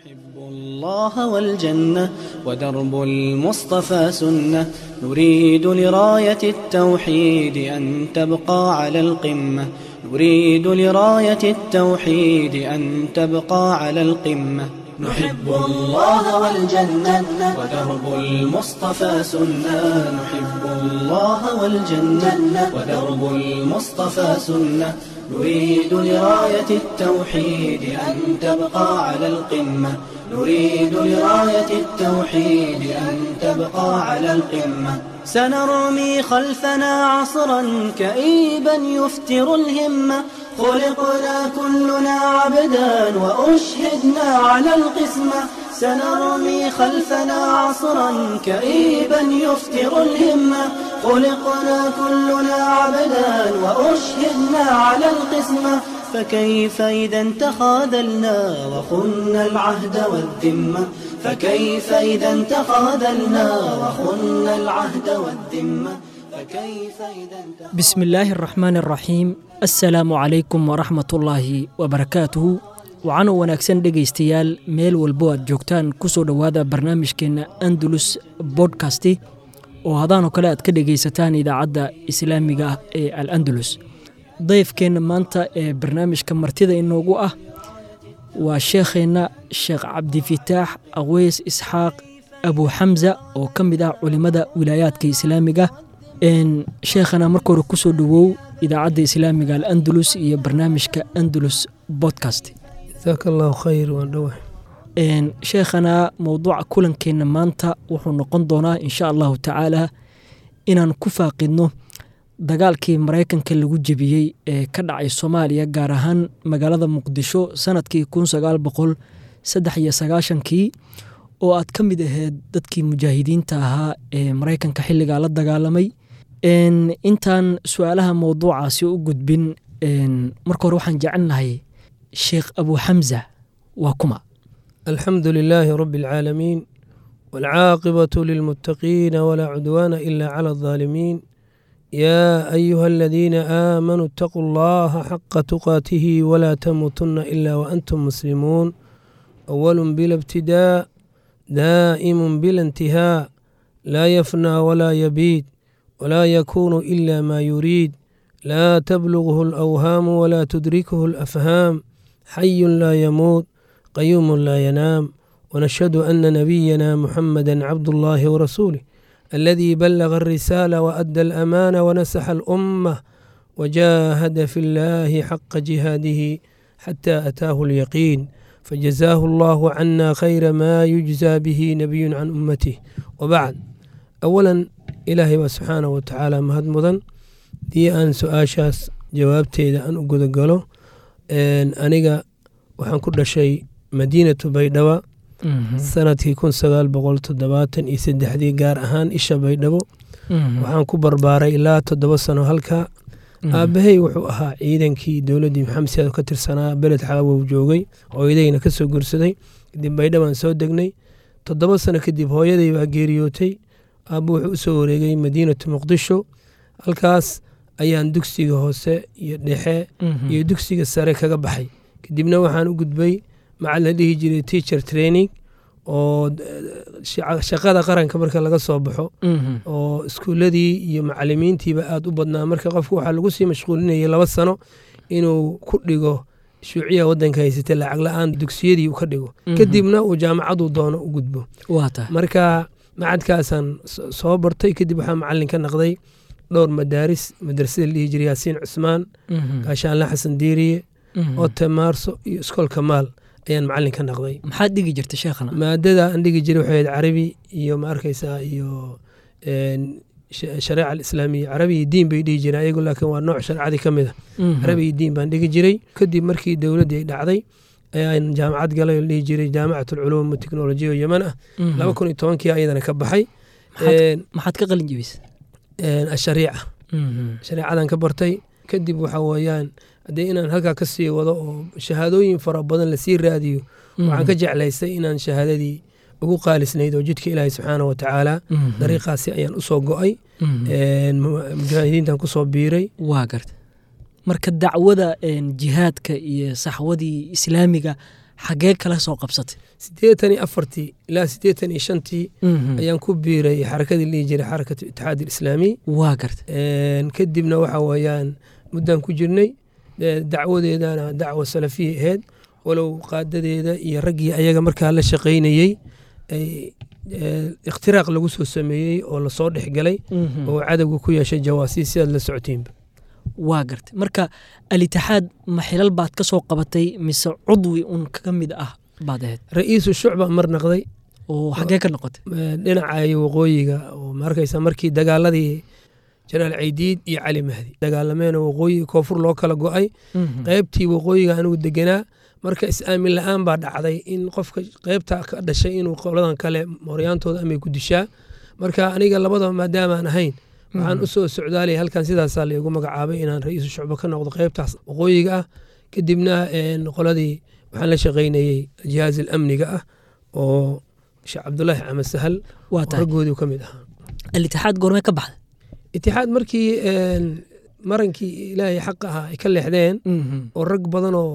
نحب الله والجنة ودرب المصطفى سنة نريد لراية التوحيد أن تبقى على القمة نريد لراية التوحيد أن تبقى على القمة نحب الله والجنة ودرب المصطفى سنة نحب الله والجنة ودرب المصطفى سنة نريد لراية التوحيد أن تبقى على القمة نريد لراية التوحيد أن تبقى على القمة سنرمي خلفنا عصرا كئيبا يفتر الهمة خلقنا كلنا عبدا وأشهدنا على القسمة سنرمي خلفنا عصرا كئيبا يفتر الهمة خلقنا كلنا عبدا وأشهدنا على القسمة فكيف إذا تخاذلنا وخنا العهد والذمة فكيف إذا تخاذلنا وخنا العهد والذمة فكيف إذا بسم الله الرحمن الرحيim asalaamu calaykum waraxmat ullaahi wabarakaatuhu waxaana wanaagsan dhegaystayaal meel walbo aad joogtaan ku soo dhowaada barnaamijkeenna andalus bodkasti oo hadaanoo kale aad ka dhegaysataan idaacadda islaamiga ah ee al andalus dayfkeenna maanta ee barnaamijka martida inoogu ah waa sheekheenna sheekh cabdifitaax aweys isxaaq abu xamza oo ka mid ah culimmada wilaayaadka islaamiga sheekhana marka hore kusoo dhowow idaacadda islaamiga al andalus iyo barnaamijka andalus bodcast jasaaka allahu khayr waan dhowah sheekhana mowduuca kulankeenna maanta wuxuu noqon doonaa insha allahu tacaala inaan ku faaqidno dagaalkii maraykanka lagu jebiyey ee ka dhacay soomaaliya gaar ahaan magaalada muqdisho sanadkii kun sagaal boqol saddex iyo sagaashankii oo aad ka mid aheyd dadkii mujaahidiinta ahaa ee maraykanka xilligaa la dagaalamay intaan su-aalaha mowduucaasi u gudbin marka hore waxaan jecelnahay sheekh abu xamza waa kuma alxamdu lilaahi rabi اlcaalamiin wاlcaaqibatu lilmuttaqiina walaa cudwaana ila clى الظaalimiin yaa ayuha aladiina aamanuu اtaquu اllaha xaqa tuqaatihi walaa tamuutuna ila waantum muslimuun awalu bila ibtidaa daa'imu bila intihaa laa yafnaa walaa yabiid ولا يكون إلا ما يريد لا تبلغه الأوهام ولا تدركه الأفهام حي لا يموت قيوم لا ينام ونشهد أن نبينا محمدا عبد الله ورسوله الذي بلغ الرسالة وأدى الأمانة ونسح الأمة وجاهد في الله حق جهاده حتى أتاه اليقين فجزاه الله عنا خير ما يجزى به نبي عن أمته وبعد أولا ilaahay baa subxaanah wa tacaala mahad mudan dii aan su-aashaas jawaabteeda aan u gudagalo aniga waxaan ku dhashay madiinatu baydhabo sanadkii kun sagaal boqol toddobaatan iyo saddexdii gaar ahaan isha baydhabo waxaan ku barbaaray ilaa toddoba sano halkaa aabbahay wuxuu ahaa ciidankii dowladdii maxamed siyaad ka tirsanaa beled xaawow joogay hooyadayna ka soo gursaday kadib baydhabaan soo degnay toddoba sano kadib hooyaday baa geeriyootay aabbu wuxuu u soo wareegay madiinatu muqdisho halkaas ayaan dugsiga hoose iyo dhexe iyo dugsiga sare kaga baxay kadibna waxaan u gudbay macal la dhihi jiray teacher training oo shaqada qaranka marka laga soo baxo oo iskuuladii iyo macalimiintiiba aada u badnaa marka qofku waxaa lagu sii mashquulinayay laba sano inuu ku dhigo shuuciya wadanka haysata lacag la-aan dugsiyadii uu ka dhigo kadibna uu jaamacadu doono u gudbo marka macadkaasaan soo bartay kadib waxaa macalin ka naqday dhowr madaaris madrasada la dhihi jiray yaasiin cusmaan gaashaanle xasan diiriye ote maarso iyo iskoolka maal ayaan macalin ka naqday maxaad dhigi jirta sheekhana maadada aan dhigi jiray waxay ahayd carabi iyo ma arkaysaa iyo shareeca alislaamiya carabi iyo diin bay dhihi jireen ayagu laakiin waa nooc shareecadii ka mid a carabi iyo diin baan dhigi jiray kadib markii dowladdii ay dhacday ayaan jaamacad galay oo dhihi jiray jaamacat alculuum teknolojiya oo yeman ah laba kun iyo tobankii ayadana ka baxay maxaad ka qalin jebisa ashariica shareecadan ka bartay kadib waxa weeyaan haddee inaan halkaa ka sii wado oo shahaadooyin fara badan lasii raadiyo waxaan ka jeclaystay inaan shahaadadii ugu qaalisnayd oo jidka ilaahay subxaana wa tacaala dariiqaasi ayaan usoo go'ay mujaahidiintan kusoo biiray waa garta marka dacwada jihaadka iyo saxwadii islaamiga xaggee kala soo qabsatay siddeetan iyo afartii ilaa siddeetan iyo shantii ayaan ku biiray xarakadii lihi jiray xarakatu itixaad alislaami waa garta kadibna waxa weeyaan muddaan ku jirnay dacwadeedana dacwa salafiya ahayd walow qaadadeeda iyo raggii ayaga markaa la shaqaynayey ay ikhtiraaq lagu soo sameeyey oo lasoo dhexgalay oo cadowga ku yeeshay jawaasiis sidaad la socotiinba waa gartay marka alitixaad ma xilal baad ka soo qabatay mise cudwi un ka mid ah baad ahayd ra-iisu shucba mar naqday oo xaggee ka noqotay dhinaca waqooyiga oo markaysa markii dagaaladii janaal caydiid iyo cali mahdi dagaalameena waqooyiga koonfur loo kala go-ay qaybtii waqooyiga anigu deganaa marka is-aamin la-aan baa dhacday in qofka qaybta ka dhashay inuu qoladan kale moryaantooda amay ku dishaa marka aniga labadaba maadaamaan ahayn waxaan usoo socdaalaya halkan sidaasaa laigu magacaabay inaan ra-iisul shucbo ka noqdo qaybtaas waqooyiga ah kadibna qoladii waxaan la shaqaynayey jihaaz alamniga ah oo sheekh cabdulaahi camed sahal raggoodii ka mid ahaa alitixaad goormee ka baxda itixaad markii marankii ilaahay xaq ahaa ay ka leexdeen oo rag badan oo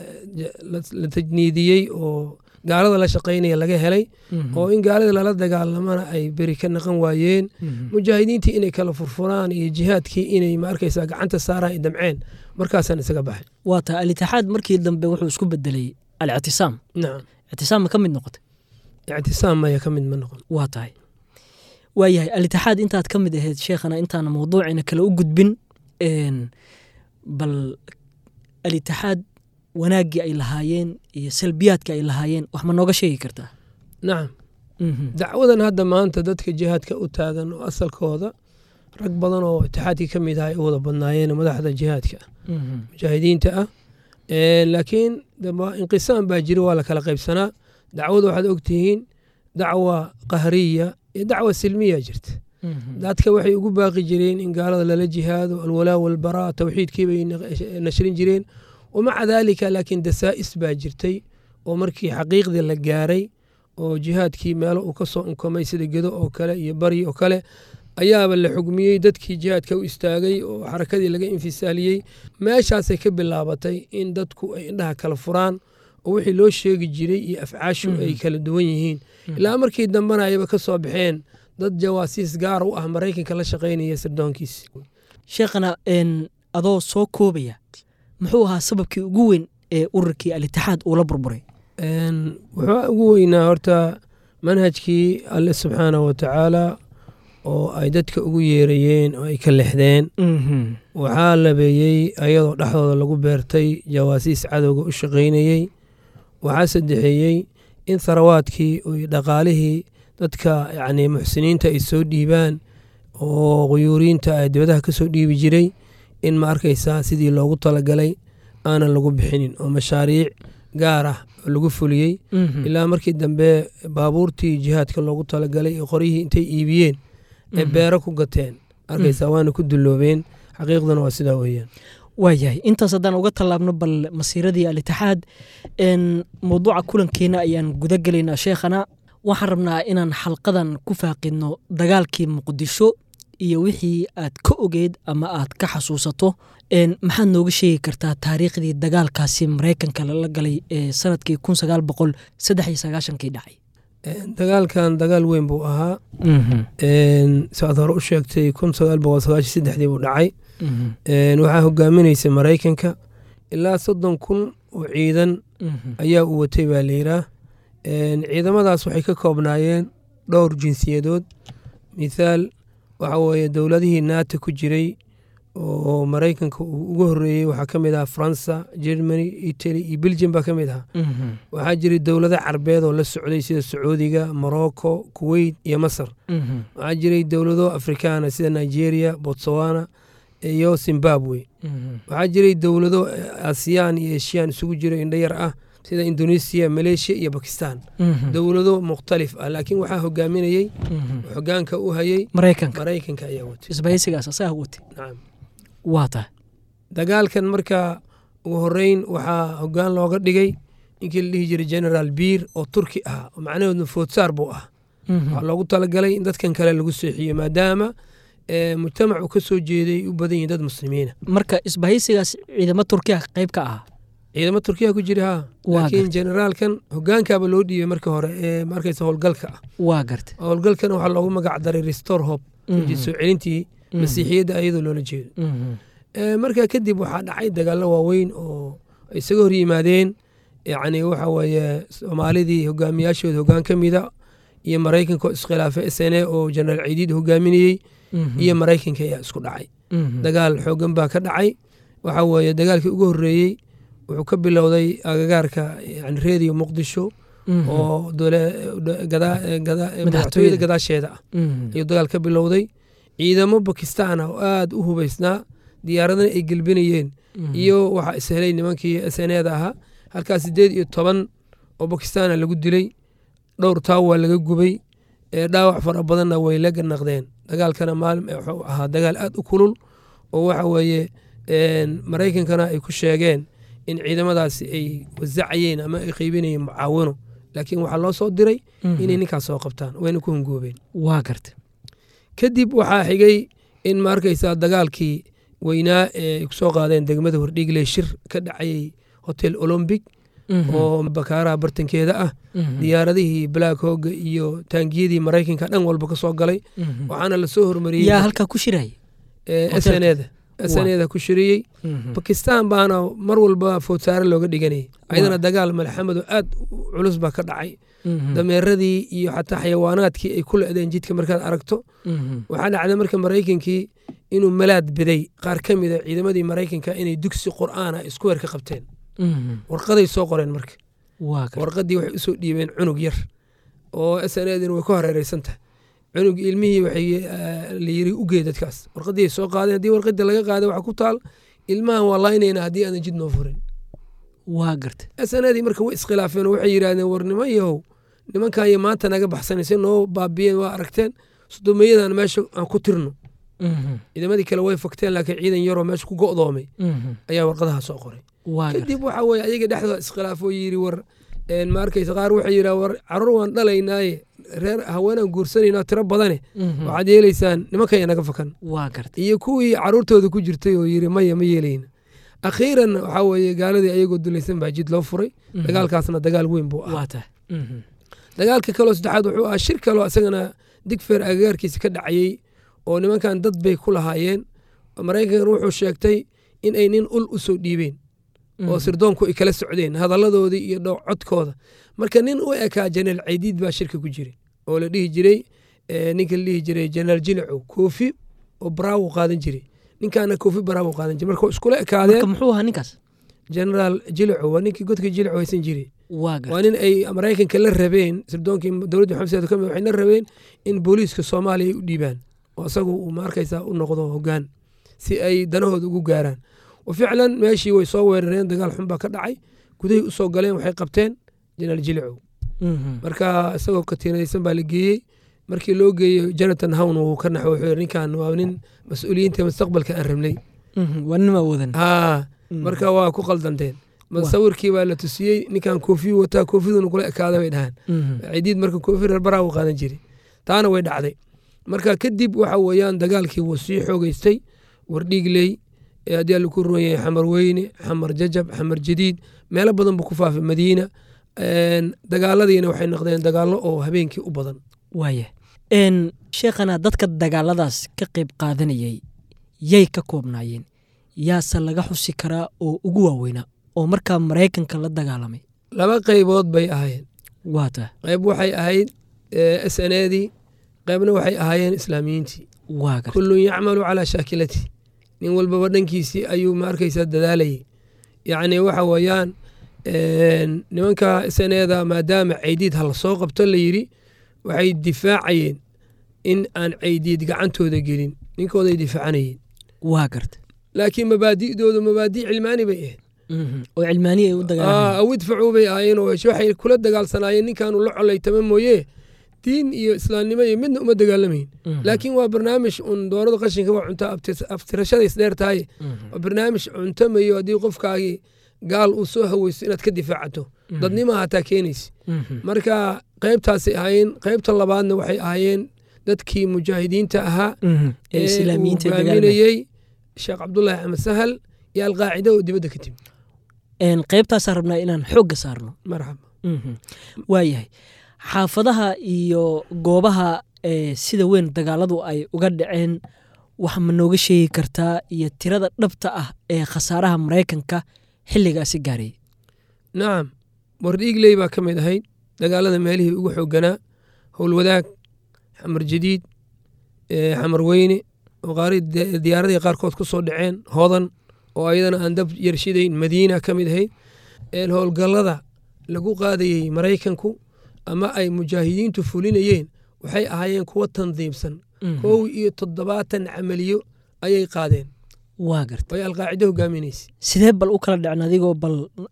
la tajniidiyey oo gaalada la shaqaynaya laga helay oo in gaalada lala dagaalamana ay beri ka naqan waayeen mujaahidiintii inay kala furfuraan iyo jihaadkii inay ma arkaysaa gacanta saaraan ay damceen markaasaan isaga baxay waa tahay alitixaad markii dambe wuxuu isku bedelay alictisaam nacam ictisaam ma ka mid noqotay ictisaam maya ka mid ma noqon waa tahay waayahay alitixaad intaad ka mid ahayd sheekhana intaana mawduucina kale u gudbin bal alitixaad wanaaggii ay lahaayeen iyo salbiyaadkii ay lahaayeen wax ma nooga sheegi kartaa nacam dacwadan hadda maanta dadka jihaadka u taagan oo asalkooda rag badan oo itixaadkii ka mid ah ay u wada badnaayeen madaxda jihaadka mujaahidiinta ah laakiin inqisaam baa jira waa la kala qaybsanaa dacwada waxaad ogtihiin dacwa qahriya iyo dacwa silmiya jirta dadka waxay ugu baaqi jireen in gaalada lala jihaado alwalaa walbaraa towxiidkiibay nashrin jireen wamaca daalika laakiin dasaa'is baa jirtay oo markii xaqiiqdii la gaaray oo jihaadkii meelo uu ka soo unkamay sida gedo oo kale iyo bari oo kale ayaaba la xugmiyey dadkii jihaadka u istaagay oo xarakadii laga infisaaliyey meeshaasay ka bilaabatay in dadku ay indhaha kala furaan oo wixii loo sheegi jiray iyo afcaashu ay kala duwan yihiin ilaa markii dambena ayba ka soo baxeen dad jawaasiis gaar u ah maraykanka la shaqaynaya sirdoonkiisi sheekhana adoo soo koobaya muxuu ahaa sababkii ugu weyn ee ururkii alitixaad uula burburay wuxuu ugu weynaa horta manhajkii alle subxaanah wa tacaala oo ay dadka ugu yeerayeen oo ay ka lexdeen waxaa labeeyey ayadoo dhexdooda lagu beertay jawaasiis cadowga u shaqaynayey waxaa saddexeeyey in tharawaadkii iyo dhaqaalihii dadka yacni muxsiniinta ay soo dhiibaan oo quyuuriinta ay dibadaha ka soo dhiibi jiray in ma arkaysaa sidii loogu talagalay aanan lagu bixinin oo mashaariic gaar ah oo lagu fuliyey ilaa markii dambe baabuurtii jihaadka loogu talagalay ee qoryihii intay iibiyeen ee beero ku gateen arkaysaa waana ku dulloobeen xaqiiqdana waa sidaa weeyaan waayahay intaas haddaan uga tallaabno bal masiiradii alitixaad mawduuca kulankeena ayaan guda gelaynaa sheekhana waxaan rabnaa inaan xalqadan ku faaqidno dagaalkii muqdisho iyo wixii aad ka ogeed ama aad ka xasuusato maxaad nooga sheegi kartaa taariikhdii dagaalkaasi maraykanka lala galay ee sanadkii kun sagaal boqol saddex iyo sagaashankii dhacay dagaalkan dagaal weyn buu ahaa saad hore u sheegtay kun sagaal boqol sagaashan saddexdii buu dhacay waxaa hogaaminaysa maraykanka ilaa soddon kun oo ciidan ayaa u watay baa layidhaah ciidamadaas waxay ka koobnaayeen dhowr jinsiyadood mithaal waxa weeye dowladihii naata ku jiray oo maraykanka uu uga horreeyey waxaa ka mid ahaa faransa germany italy iyo belgium baa ka mid ahaa waxaa jiray dowlado carbeed oo la socday sida sacuudiga morocco kuwait iyo masar waxaa jiray dowlado afrikaana sida nigeria botswana iyo zimbabwe waxaa jiray dowlado asiyaan iyo eshiyaan isugu jiro indhayar ah sida indonesia maleeshiya iyo bakistan dowlado mukhtalif ah laakiin waxaa hogaaminayey hogaanka u hayey maraykanka maraykanka ayaa watay isbahaysigaas asaga watay nacam waa tahay dagaalkan marka ugu horeyn waxaa hogaan looga dhigay ninkii la dhihi jiray generaal biir oo turki ah oo macnaheedu foodsaar buu ah waxaa loogu talagalay in dadkan kale lagu seexiyo maadaama mujtamac uu ka soo jeeday u badan yihin dad muslimiina marka isbahaysigaas ciidamo turkiya qayb ka ahaa ciidamo turkiya ku jira ha Waa laakiin gartay. generaalkan hogaankaaba loo dhiibay marka hore ee markaysa howlgalka ah waa garta howlgalkan waxaa loogu magac daray restore hope Mhm. soo celintii Mhm. masiixiyadda ayadoo loola jeedo Mhm. Ee, markaa kadib waxaa dhacay dagaallo waaweyn oo ay isaga hor yimaadeen yacni waxa weeye soomaalidii hogaamiyaashooda hogaan ka mida iyo maraykanka oo iskhilaafay s n a oo jenaraal ciidiid hogaaminayey Mhm. iyo maraykanka ayaa isku dhacay Mhm. dagaal xoogan baa ka dhacay waxa weeye dagaalkii ugu horreeyey wuxuu ka bilowday agagaarka yani reediyo muqdisho Mhm. oo dole- do- gadaa- gadaa- Madaxtooyada. madaxtooyada gadaasheeda ah Mhm. ayuu dagaal ka bilowday ciidamo bakistaan ah oo aada u hubaysnaa diyaaradana ay gelbinayeen Mhm. iyo waxaa ishelay nimankii sneda ahaa halkaas sideed iyo toban oo bakistaana lagu dilay dhowr taaw waa laga gubay ee dhaawac fara badanna way la ganaqdeen dagaalkana maalin wuxuu ahaa dagaal aad u kulul oo waxa weeye een, maraykankana ay ku sheegeen in ciidamadaasi ay wasacayeen ama ay qeybinayeen mucaawino laakiin waxaa loo soo diray Mhm. inay ninkaas soo qabtaan wayna ku hungoobeen waa garta kadib waxaa xigay in ma arkaysaa dagaalkii weynaa ee ay kusoo qaadeen degmada hordhiigle shir ka dhacayay hotel olombic Mhm. oo bakaaraha bartankeeda ah Mhm. diyaaradihii black hogga iyo taangiyadii maraykanka dhan walba ka soo galay Mhm. waxaana lasoo hormariyey yaa halkaa ku shiraya hotelka? sneda sneda ku shiriyey Mhm. bakistan baana mar walba foodsaare looga dhiganayay ayadana Waa. dagaal malxamado aad u culus baa ka dhacay Mhm. dameeradii iyo xataa xayawaanaadkii ay ku le'deen jidka markaad aragto Mhm. waxaa dhacday marka maraykankii inuu malaad biday qaar ka mida ciidamadii maraykanka inay dugsi qur'aana isku weer ka qabteen Mhm. warqaday soo qoreen marka waa garta warqadii waxay usoo dhiibeen cunug yar oo snadin way ku hareereysan tahay cunug ilmihii waxay eh, la yiri ugee dadkaas warqadii ay soo qaadeen haddii warqadii laga qaaday waxaa ku taal ilmahan waa laynayna haddii aanan jid noo furin waa garta snadii marka way iskhilaafeen oo waxay yidhahdeen war niman yahow nimankayo maanta naga baxsanaysa noo baabiyeen waa aragteen sodomeyadan meesha aan ku tirno Mhm. ciidamadii kale way fogteen laakiin ciidan yaroo meesha ku go'doomay Mhm. ayaa warqadaha soo qoray waa garta kadib waxa weye ayaga dhexdooda iskhilaafoo yiri war een, ma arkaysa qaar waxay yidhaha war carruur waan dhalaynaaye reer haweenaan guursanayna tiro badane Mhm. waxaad yeelaysaan nimankaya naga fakan waa garta iyo kuwii carruurtooda ku jirtay oo yiri maya ma yeelayna akhiiran waxaa weeye gaaladii ayagoo dulaysan baa jid loo furay Mhm. dagaalkaasna dagaal weyn buu ah waa tahay Mhm. dagaalka kaloo saddexaad wuxuu ahaa shir kaloo isagana digfeer agagaarkiisa ka dhacayey oo nimankan dad bay ku lahaayeen maraykankan wuxuu sheegtay in ay nin ul u soo dhiibeen oo Mhm. sirdoonku ay kala socdeen hadalladoodii iyo dhow codkooda marka nin u ekaa jenaraal caydiid baa shirka ku jiray oo la dhihi jiray eh, ninka la dhihi jiray jenaraal jilicow koofi oo baraawo qaadan jiray ninkaana koofi baraawo qaadan jiray marka iskula marka ekaadeen muxuu ahaa ninkaas jenaraal jilicow waa ninkii godka jilicow haysan jiray waa garta waa nin ay maraykanka la rabeen sirdoonkii dowladda maxamed saad kamid waxay la rabeen in booliiska soomaaliya ay u dhiibaan oo isagu uu ma arkaysaa u noqdo hogaan si ay danahooda ugu gaaraan wa ficlan meeshii way soo weerareen dagaal xun baa ka dhacay gudahay u soo galeen waxay qabteen jenaraal jilicow Mhm. marka isagoo katiinadaysan baa la geeyey markii loo geeyey jonathan hown wuu ka naxo wuxuu yidhi ninkan waa nin mas-uuliyiinta mustaqbalka aan rabnay Mhm. waa nin ma wadan haa Mhm. marka waa ku qaldanteen Waa. sawirkii baa la tusiyey ninkan koofiyu wataa koofiduna kula ekaada bay dhahaan Mhm. cidiid marka koofi reer baraa u qaadan jiray taana way dhacday marka kadib waxa weeyaan dagaalkii wuu sii xoogeystay wardhiigley ee haddii alla ku ruwan yahay xamar weyne xamar jajab xamar jadiid meelo badan buu ku faafay madiina Een, dagaaladiina waxay noqdeen dagaallo oo habeenkii u badan waaya n sheekhana dadka dagaaladaas ka qayb qaadanayay yay ka koobnaayeen yaase laga xusi karaa oo ugu waaweynaa oo markaa maraykanka la dagaalamay laba qaybood bay ahaayeen waa tahay qayb waxay ahayd s n edii qaybna waxay ahaayeen islaamiyiintii waa garta kullun yacmalu calaa shaakilati nin walbaba dhankiisii ayuu ma arkaysaa dadaalayay yacni waxa weeyaan een, nimanka saneeda maadaama caydiid ha la soo qabto la yidhi waxay difaacayeen in aan caydiid gacantooda gelin ninkooday difaacanayeen waa garta laakiin mabaadi'doodu mabaadi' cilmaani bay ahayd Mhm. oo cilmaaniya ay u Ah, dagaalamayeen aw idfacuu bay ahaayeen oo waxay kula dagaalsanaayeen ninkaanu la colaytama mooye diin iyo islaamnimo iyo midna uma dagaalamayn Mhm. laakiin waa barnaamij un doorada qashinka waa cunta abtis- aftirashada isdheer tahay Mhm. waa barnaamij cuntamayo haddii qofkaagii gaal uu soo haweysto inaad ka difaacato dadnima hataa keenaysa Mhm. marka qaybtaasay ahaayeen qaybta labaadna waxay ahaayeen dadkii mujaahidiinta ahaa Mhm. ee ee uu islaamiyiinta dagaalamay hogaaminayey sheekh cabdulaahi axmed sahal iyo alqaacida oo dibadda ka timi qaybtaasaan rabnaa inaan xoogga saarno marxaba waayahay xaafadaha iyo goobaha sida weyn dagaaladu ay uga dhaceen wax ma nooga sheegi kartaa iyo tirada dhabta ah ee khasaaraha maraykanka xilligaasi gaaray nacam wardhiigley baa ka mid ahayd dagaalada meelihii ugu xooganaa howlwadaag xamar jadiid xamar weyne oo diyaaradii qaarkood ku soo dhaceen hodan oo ayadana aan dab yarshidayn madiina ka mid ahayd howlgallada lagu qaadayey maraykanku ama ay mujaahidiintu fulinayeen waxay ahaayeen kuwo tandiimsan kow iyo toddobaatan camaliyo ayay qaadeen waa garta ay alqaacido hogaaminaysa sidee bal u kala dhacen adigoo bal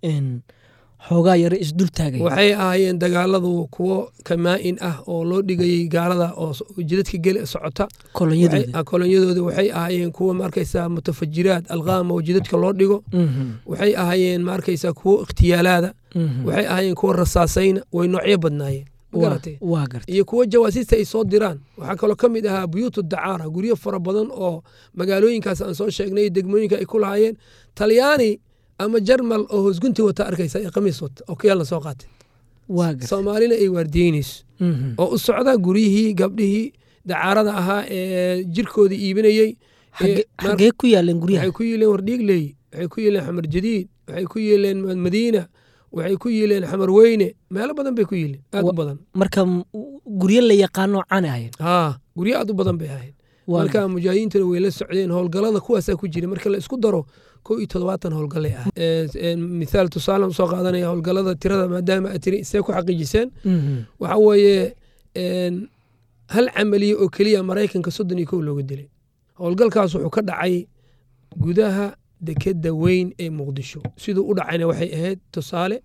xoogaa yaro isdul taagay waxay ahaayeen dagaaladu kuwo kamaa-in ah oo loo dhigayey gaalada oo jidadka geli socota kolonyadooda waxay ahaayeen kuwo maarkaysa mutafajiraad alqaama oo jidadka loo dhigo waxay ahaayeen maarkaysa kuwo ikhtiyaalaada waxay ahaayeen kuwo rasaasayna way noocyo badnaayeen iyo kuwo jawaasiista ay soo diraan waxaa kaloo ka mid ahaa buyuutu dacaara guryo fara badan oo magaalooyinkaas aan soo sheegnay degmooyinka ay ku lahaayeen talyaani ama jarmal oo hoosgunti wata arkaysa ee khamiis wata oo kiyaalna soo qaatay soomaalina ay waardiyeynayso oo u socda guryihii gabdhihii dacaarada ahaa ee jirkooda iibinayey xagee ku yaaleen guryaha waxay ku yiileen wardhiigley waxay ku yiileen xamar jadiid waxay ku yiileen madiina waxay ku yiileen xamar weyne meelo badan bay ku yiileen aad u badan marka guryo la yaqaano caana ahayn haa guryo aad u badan bay ahayd marka mujaahidiintuna way la socdeen howlgallada kuwaasaa ku jira marka la isku daro kow iyo toddobaatan howlgallay ah mithaal tusaale soo qaadanaya howlgallada tirada maadaama aad tiri see ku xaqiijiseen waxa weeye hal camaliye oo keliya maraykanka soddon iyo kow looga dilay howlgalkaas wuxuu ka dhacay gudaha dekeda weyn ee muqdisho siduu u dhacayna waxay ahayd tusaale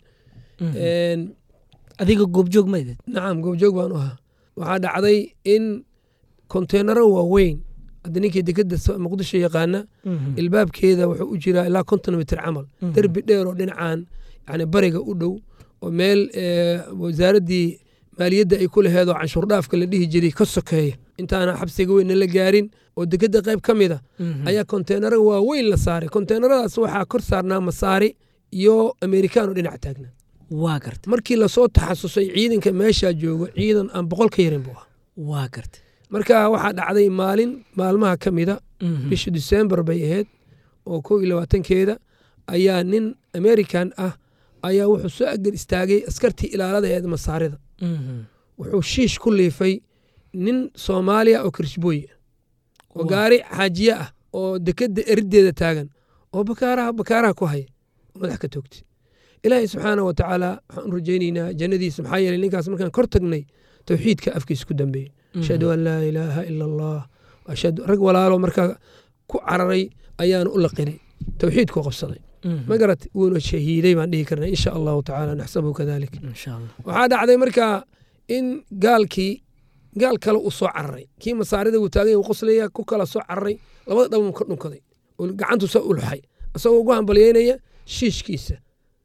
adiga goobjoog mayded nacam goobjoog baan u ahaa waxaa dhacday in konteenaro waaweyn hadda ninkii dekeda muqdisho yaqaana ilbaabkeeda wuxuu u jiraa ilaa konton mitir camal derbi dheer oo dhinacan yani bariga u dhow oo meel wasaaraddii maaliyadda ay ku laheedoo canshuurdhaafka la dhihi jiray ka sokeeya intaana xabsiga weynna la gaarin oo dekeda qayb ka mid a ayaa konteenaro waaweyn la saaray konteenaradaas waxaa kor saarnaa masaari iyo amerikaano dhinac taagna waa garta markii lasoo taxasusay ciidanka meeshaa joogo ciidan aan boqol ka yarin buu ah waa garta marka waxaa dhacday maalin maalmaha ka mida bisha disembar bay ahayd oo kow iyo labaatankeeda ayaa nin american ah ayaa wuxuu soo agar istaagay askartii ilaalada eed masaarida wuxuu shiish ku liifay nin soomaaliya oo kirishbooy oo gaari xaajiye ah oo dekeda erideeda taagan oo bakaaraha bakaaraha ku haya oo madax ka toogtay ilaahay subxaana wa tacaala waxaan u rajaynaynaa jannadiisa maxaa yeeley ninkaas markaan kor tagnay towxiidka afkiisa ku dambeeyey ashhadu an laa ilaaha ila allah ashhadu rag walaalo markaa ku cararay ayaanu u laqinay towxiidku qabsaday ma garat wuuna shahiiday baan dhihi karna insha allahu tacaala naxsabuhu kadalik waxaa dhacday markaa in gaalkii gaal kale uu soo cararay kii masaarida uu taagay uu qoslaya ku kala soo cararay labada dhabuu ka dhunkaday gacantu soo ulxay isagoo ugu hambalyeynaya shiishkiisa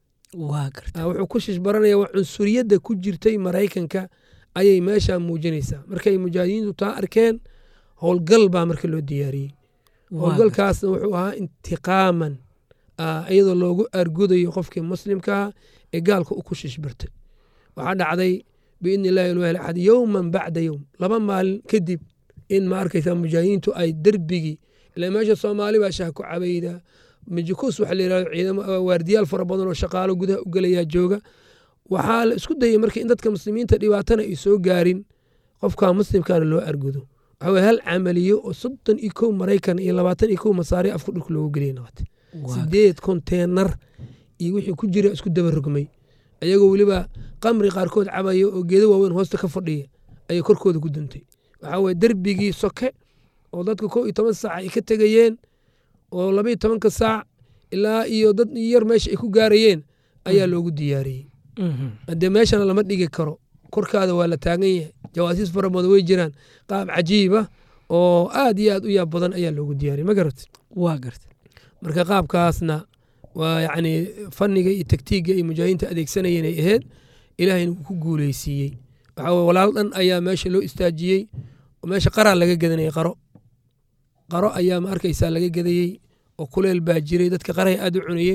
wuxuu ku shiish baranaya waa cunsuriyadda ku jirtay maraykanka ayay meeshaa muujinaysaa markay mujaahidiintu taa arkeen howlgal baa marka loo diyaariyey howlgalkaasna wuxuu ahaa intiqaaman iyadoo loogu argudayo qofkii muslimkaa ee gaalka u ku shiish bartay waxaa dhacday biidni illahi alwaahil axad yowman bacda yowm laba maalin kadib in ma arkaysa mujaahidiintu ay derbigii ila meesha soomaali baa shaah ku cabayda majukuus waxa la yirahdo ciidamo waardiyaal fara badan oo shaqaalo gudaha u gelayaa jooga waxaa la isku dayay marka in dadka muslimiinta dhibaatana ay soo gaarin qofka muslimkana loo argudo waxa weye hal camaliyo oo soddon iyo kow maraykan iyo labaatan iyo kow masaari afku dhulka loogu geliya nabad sideed konteenar iyo wixii ku jira isku daba rogmay ayagoo weliba qamri qaarkood cabaya oo geedo waaweyn hoosta ka fadhiya ayay korkooda ku duntay waxaa weye derbigii soke oo dadka kow iyo toban saac ay ka tegayeen oo laba iyo tobanka saac ilaa iyo dad yar meesha ay ku gaarayeen ayaa loogu diyaariyey haddee meeshana lama dhigi karo korkaada waa la taagan yahay jawaasiis fara badan way jiraan qaab cajiiba oo aad iyo aad u yaab badan ayaa loogu diyaariyey ma garat waa garta marka qaabkaasna waa yacni fanniga iyo taktiigga ay mujaahidiinta adeegsanayeen ay ahayd ilaahayna wuu ku guuleysiiyey waxaa weye walaal dhan ayaa meesha loo istaajiyey oo meesha qaraa laga gadanayay qaro qaro ayaa ma arkaysaa laga gadayey oo kuleel baa jiray dadka qarahay aad u cunayeen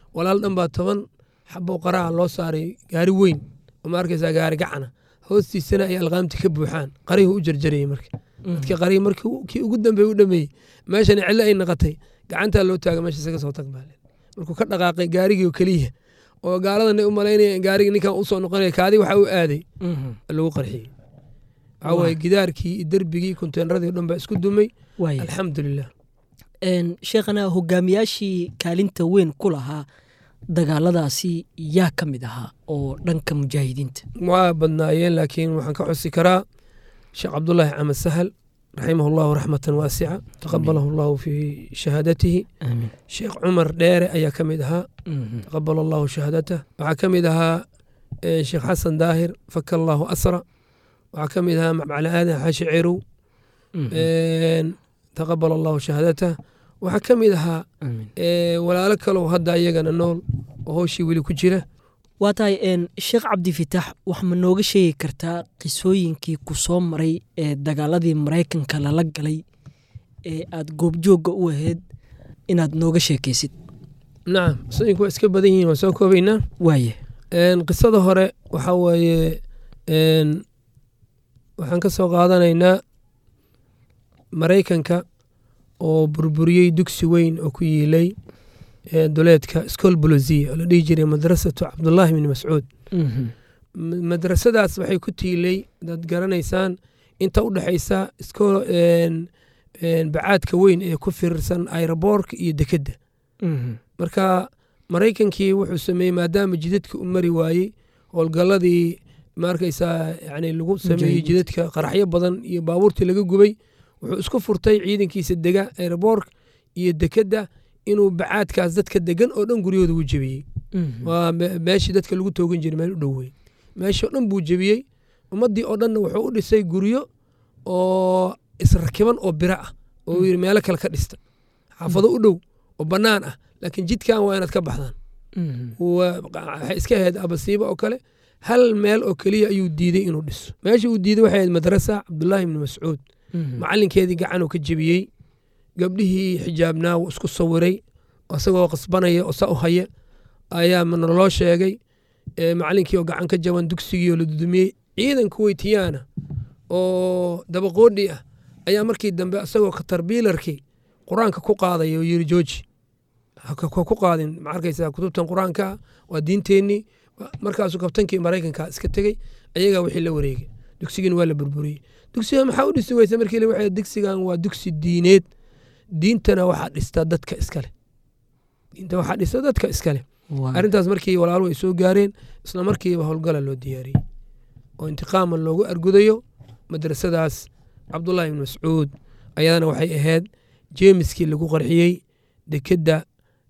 walaal dhan baa toban xabo qaraha loo saaray gaari weyn oo ma arkaysaa gaari gacana hoostiisana ay alqaamti ka buuxaan qarihii u jarjarayey marka dadka qarihii markii kii ugu dambeey u dhameeyey meeshana cillo ay naqatay gacantaa loo taaga meesha isaga soo tag baale markuu ka dhaqaaqay gaarigii oo keliya oo gaaladan ay u malaynaya in gaarigii ninkan usoo noqonaya kaadi waxa u aaday lagu qarxiyey waxaa waaye gidaarkii iyo derbigii konteenradii o dhan baa isku dumay waaya alxamdulilah sheekhana hogaamiyaashii kaalinta weyn ku lahaa dagaaladaasi yaa ka mid ahaa oo dhanka mujaahidiinta waa badnaayeen laakiin waxaan ka xusi karaa sheekh cabdulaahi camed sahal raximahu llahu raxmatan waasica taqabalahu allahu fii shahaadatihi aamin sheekh cumar dheere ayaa ka mid ahaa taqabala allahu shahaadatah waxaa ka mid ahaa eh, sheekh xasan daahir faka allahu asra waxaa ka mid ahaa macali aadan xaashi cerow Een, taqabala allahu shahaadatah waxaa ka mid ahaa aamin eh, walaalo kalow hadda iyagana nool oo howshii weli ku jira waa tahay een, sheekh cabdifitaax wax ma nooga sheegi kartaa qisooyinkii ku soo maray ee dagaaladii maraykanka lala galay ee aad goobjoogga u ahayd inaad nooga sheekaysid nacam qisooyinku waa iska badan yihiin waan soo koobaynaa waaye Een, qisada hore waxaa waaye een, waxaan ka soo qaadanaynaa maraykanka oo burburiyey dugsi weyn oo ku yiilay ee, duleedka school bolosiya oo la dhihi jiray madrasatu cabdullaahi bin mascuud M- madrasadaas waxay ku tiilay dad garanaysaan inta u dhexaysa isko een, een, bacaadka weyn ee ku firirsan aeroboorka iyo dekedda marka maraykankii wuxuu sameeyey maadaama jidadka u mari waayey howlgalladii maarkaysaa yani lagu sameeyey Mujaahidiinta. jidadka qaraxyo badan iyo baabuurtii laga gubay wuxuu isku furtay ciidankiisa dega aeroboork iyo dekedda inuu bacaadkaas dadka degan oo dhan guryahooda u jebiyey waa me- meeshii dadka lagu toogan jiray meel u dhowey meeshii oo dhan buu jebiyey ummaddii oo dhanna wuxuu u dhisay guryo oo israkiban oo biro ah oo uu yidhi meelo kale ka dhista xaafado u dhow oo bannaan ah laakiin jidkan waa inaad ka baxdaan waa- waxay iska ahayd abasiiba oo kale hal meel oo keliya ayuu diiday inuu dhiso meesha uu diiday waxay ahayd madrasa cabdullaahi ibni mascuud macalinkeedii gacanuu ka jebiyey gabdhihii xijaabnaa wuu isku sawiray isagoo qasbanaya oo saa u haya ayaa naloo sheegay ee macalinkii oo gacan ka jaban dugsigii oo la dudumiyey ciidan kuweytiyaana oo dabaqoodhi ah ayaa markii dambe isagoo katarbiilarkii qur-aanka ku qaadaya oo yiri jooji ha ka- ha ku qaadin ma arkaysaa kutubtan qur-aanka ah waa diinteennii markaasuu kabtankii maraykanka iska tegey ayagaa wixii la wareegay dugsigiina waa la burburiyey dugsiga maxaa u dhisi weysa markii la waxay dugsigan waa dugsi diineed diintana waxaa dhista dadka iskale diinta waxaa dhista dadka iskale arrintaas markii walaaluhu ay soo gaareen isla markiiba howlgala loo diyaariyey oo intiqaama loogu argudayo madrasadaas cabdullaahi ibn mascuud ayadana waxay ahayd jeemiskii lagu qarxiyey dekedda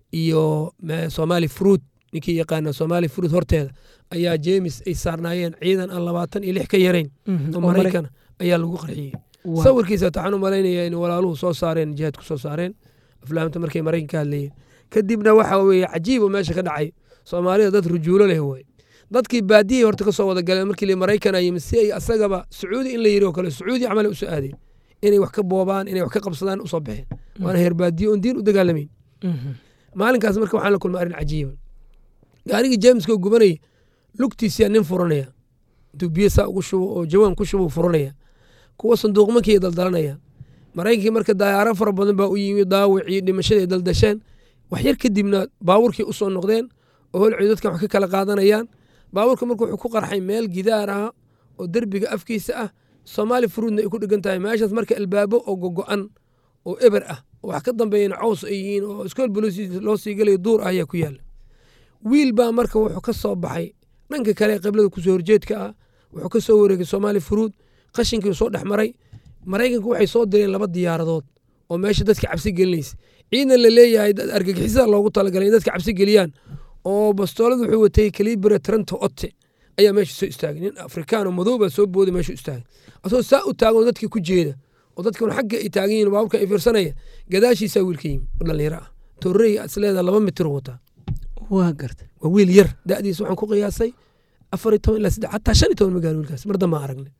iyo me- soomaali fruud ninkii yaqaana soomaali fruud horteeda ayaa jeemis ay saarnaayeen ciidan aan labaatan iyo lix ka yarayn oo maraykan ayaa lagu qarxiyey sawirkiisa waxaan u malaynaya in walaaluhu soo saareen jihaadku soo saareen aflaamta markay maraykan ka hadlayeen kadibna waxa weeye cajiib oo meesha ka dhacay soomaalida dad rujuulo leh wey dadkii baadiyay horta ka soo wada galeen markii la maraykan ay yimid si ay asagaba sacuudi in la yiri oo kale sacuudi camal ay usoo aadeen inay wax ka boobaan inay wax ka qabsadaan usoo baxeen waana heer baadiye oon diin u dagaalamayn maalinkaas marka waxaan la kulmay arrin cajiiba gaarigii jameska oo gubanaya lugtiisiyaa nin furanaya intuu biyo saa ugu shubo oo jawaan ku shubo furanaya kuwa sanduuqmankii daldalanaya maraykankii marka dayaaro fara badan baa u yimi daawicii dhimashadii ay daldasheen wax yar kadibna baabuurkii u soo noqdeen oo holcii dadkan wax ka kala qaadanayaan baabuurka marka wuxuu ku qarxay meel gidaar ah oo derbiga afkiisa ah soomaali furuudna ay ku dhegan tahay meeshaas marka albaabo oo gogo'an oo eber ah oo wax ka dambeeyana caws ay yihiin oo iskool bolosi loo sii galayo duur ah ayaa ku yaala wiil baa marka wuxuu ka soo baxay dhanka kale ee qiblada kusoo horjeedka ah wuxuu ka soo wareegay soomaali furuud qashinkii soo dhex maray maraykanku waxay soo direen laba diyaaradood oo meesha dadka cabsi gelinaysa ciidan la leeyahay dad argagixisada loogu talagalay in dadka cabsi geliyaan oo bastoolad wuxuu watay kalibere trento otte ayaa meesha soo istaagay nin afrikaan oo madow baa soo booday meeshu istaagay asagoo saa u taagan oo dadkii ku jeeda oo dadkan xagga ay taagan yihin baaburka ay fiirsanaya gadaashiisaa wiilka yimi oo dhallinyaro ah torrey isleeda laba mitir wataa waa garta waa wiil yar da'diisa waxaan ku qiyaasay afar iyo toban ilaa saddex xataa shan iyo toban ma gaari wiilkaas mar damba aragnay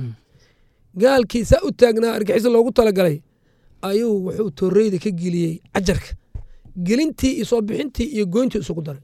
gaalkii saa u taagnaa argixisa loogu talagalay ayuu wuxuu torreyda ka geliyey cajarka gelintii iyo soo bixintii iyo goyntii isugu daray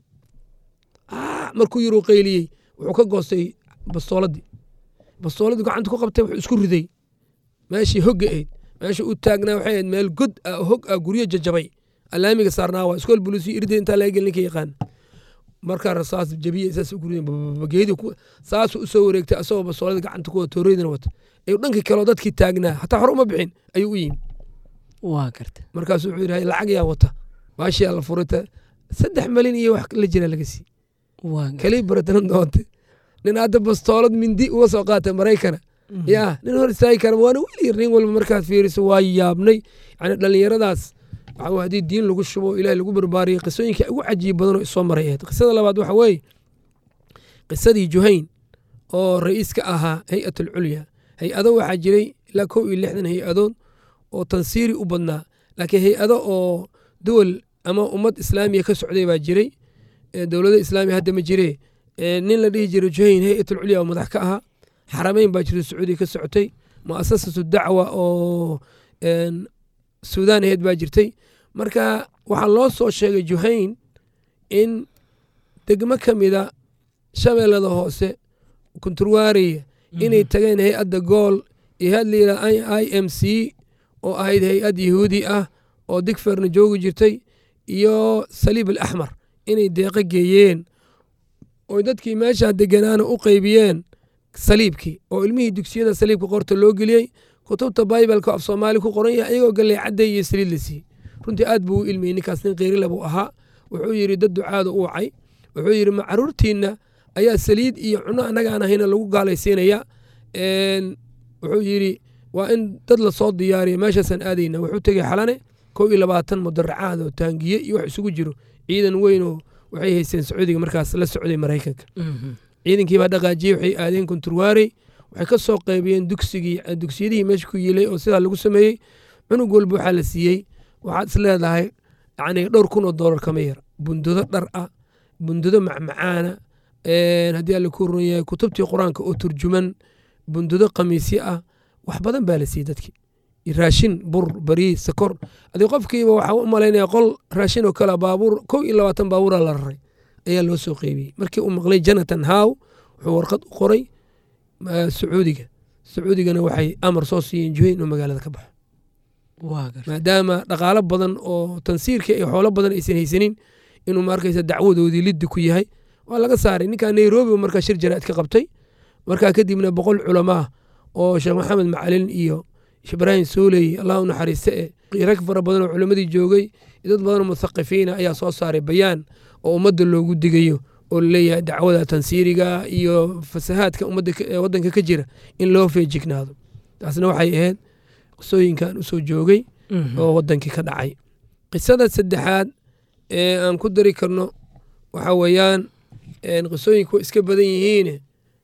markuu yiruu qayliyey wuxuu ka goostay bastooladii bastooladii gacanta ku qabtay wuxuu isku riday meeshii hogga ayd meesha u taagnaa waxay ahayd meel god ah hog ah guryo jajabay alaamiga saarnaa waa iskool bulisi irida intaa laga gelin ninka yaqaan markaa rasaas jabiya saas ugu riday geedi saasuu usoo wareegtay asagoo bastooladii gacanta ku wata tooreydina wata ayuu dhankii kaleo dadkii taagnaa hataa hore uma bixin ayuu u yimi waa garta markaasuu wuxuu yidhi lacag yaa wata baashiyaa la furita saddex malin iyo wax la jira laga sii waa garta kalii baratanan doonte nin hadda bastoolad mindi uga soo qaatay maraykana yaa nin hor istaagi kara waana weli nin walba markaad fiiriso waa yaabnay yani dhallinyaradaas waxa haddii diin lagu shubo ilaah lagu barbaariyay qisooyinka ugu cajiib badan oo isoo maray ahayd qisada labaad waxa weeye qisadii juhayn oo ra'iiska ahaa hay-at alculya hay-ado waxaa jiray ilaa kow iyo lixdan hay-adood oo tansiiri u badnaa laakiin hay-ado oo duwal ama ummad islaamiya ka socday baa jiray dowlada islaamiya hadda ma jiree nin la dhihi jiray juhayn hay-at alculya oo madax ka ahaa xarameyn baa jirta sacuudiya ka socotay muasasatu dacwa oo suudaan aheyd baa jirtay marka waxaa loo soo sheegay juhayn in degmo ka mida shabeellada hoose kunturwaariya inay tageen hay-adda gool iyo hay-ad layidhaha i m c oo ahayd hay-ad yahuudi ah oo digferna joogi jirtay iyo saliib al axmar inay deeqo geeyeen oy dadkii meeshaa deganaana u qeybiyeen saliibkii oo ilmihii dugsiyada saliibka qorta loo geliyey kutubta baibalka af soomaali ku qoran yahay iyagoo galley cadday iyo saliid la siiyey runtii aad buu u ilmiyey ninkaas nin kheyrile buu ahaa wuxuu yidhi dad ducaada u wacay wuxuu yidhi ma caruurtiinna ayaa saliid iyo cuno annagaan ahayna lagu gaalaysiinaya wuxuu yidhi waa in dad lasoo diyaariya meeshaasaan aadayna wuxuu tegey xalane kow iyo labaatan mudaracaad oo taangiye iyo wax isugu jiro ciidan weyn oo waxay haysteen sacuudiga markaas la socday maraykanka ciidankii baa dhaqaajiyey waxay aadeen kunturwaarey waxay ka soo qaybiyeen dugsigii dugsiyadihii meesha ku yiilay oo sidaa lagu sameeyey cunug walba waxaa la siiyey waxaad is leedahay yani dhowr kun oo doolar kama yar bundudo dhar ah bundudo macmacaana haddii alla ku ron yahay kutubtii qur-aanka oo turjuman bundudo khamiisyo ah wax badan baa la siiyey dadkii raashin bur bariis sakor adii qofkiiba waxaa u malaynaya qol raashin oo kale baabuur kow iyo labaatan baabuura la raray ayaa loo soo qeybiyey markii uu maqlay jonathan how wuxuu warqad u qoray sacuudiga sacuudigana waxay amar soo siiyeen juhayn inuu magaalada ka baxo maadaama dhaqaalo badan oo tansiirka iyo xoolo badan aysan haysanin inuu maarkaysa dacwadoodii liddi ku yahay waa laga saaray ninkaa nairobi markaa shir jaraa'id ka qabtay markaa kadibna boqol culamaa oo sheekh maxamed macalin iyo ibraahim sooley allah u naxariiste e rag fara badan oo culimmadii joogay dad badan oo muthaqifiina ayaa soo saaray bayaan oo ummadda loogu digayo oo laleeyahay dacwada tansiiriga iyo fasahaadka ummadda waddanka ka jira in loo feejignaado taasna waxay ahayd qisooyinkan usoo joogay oo waddankii ka dhacay qisada saddexaad ee aan ku dari karno waxa weeyaan qisooyinku iska badan yihiine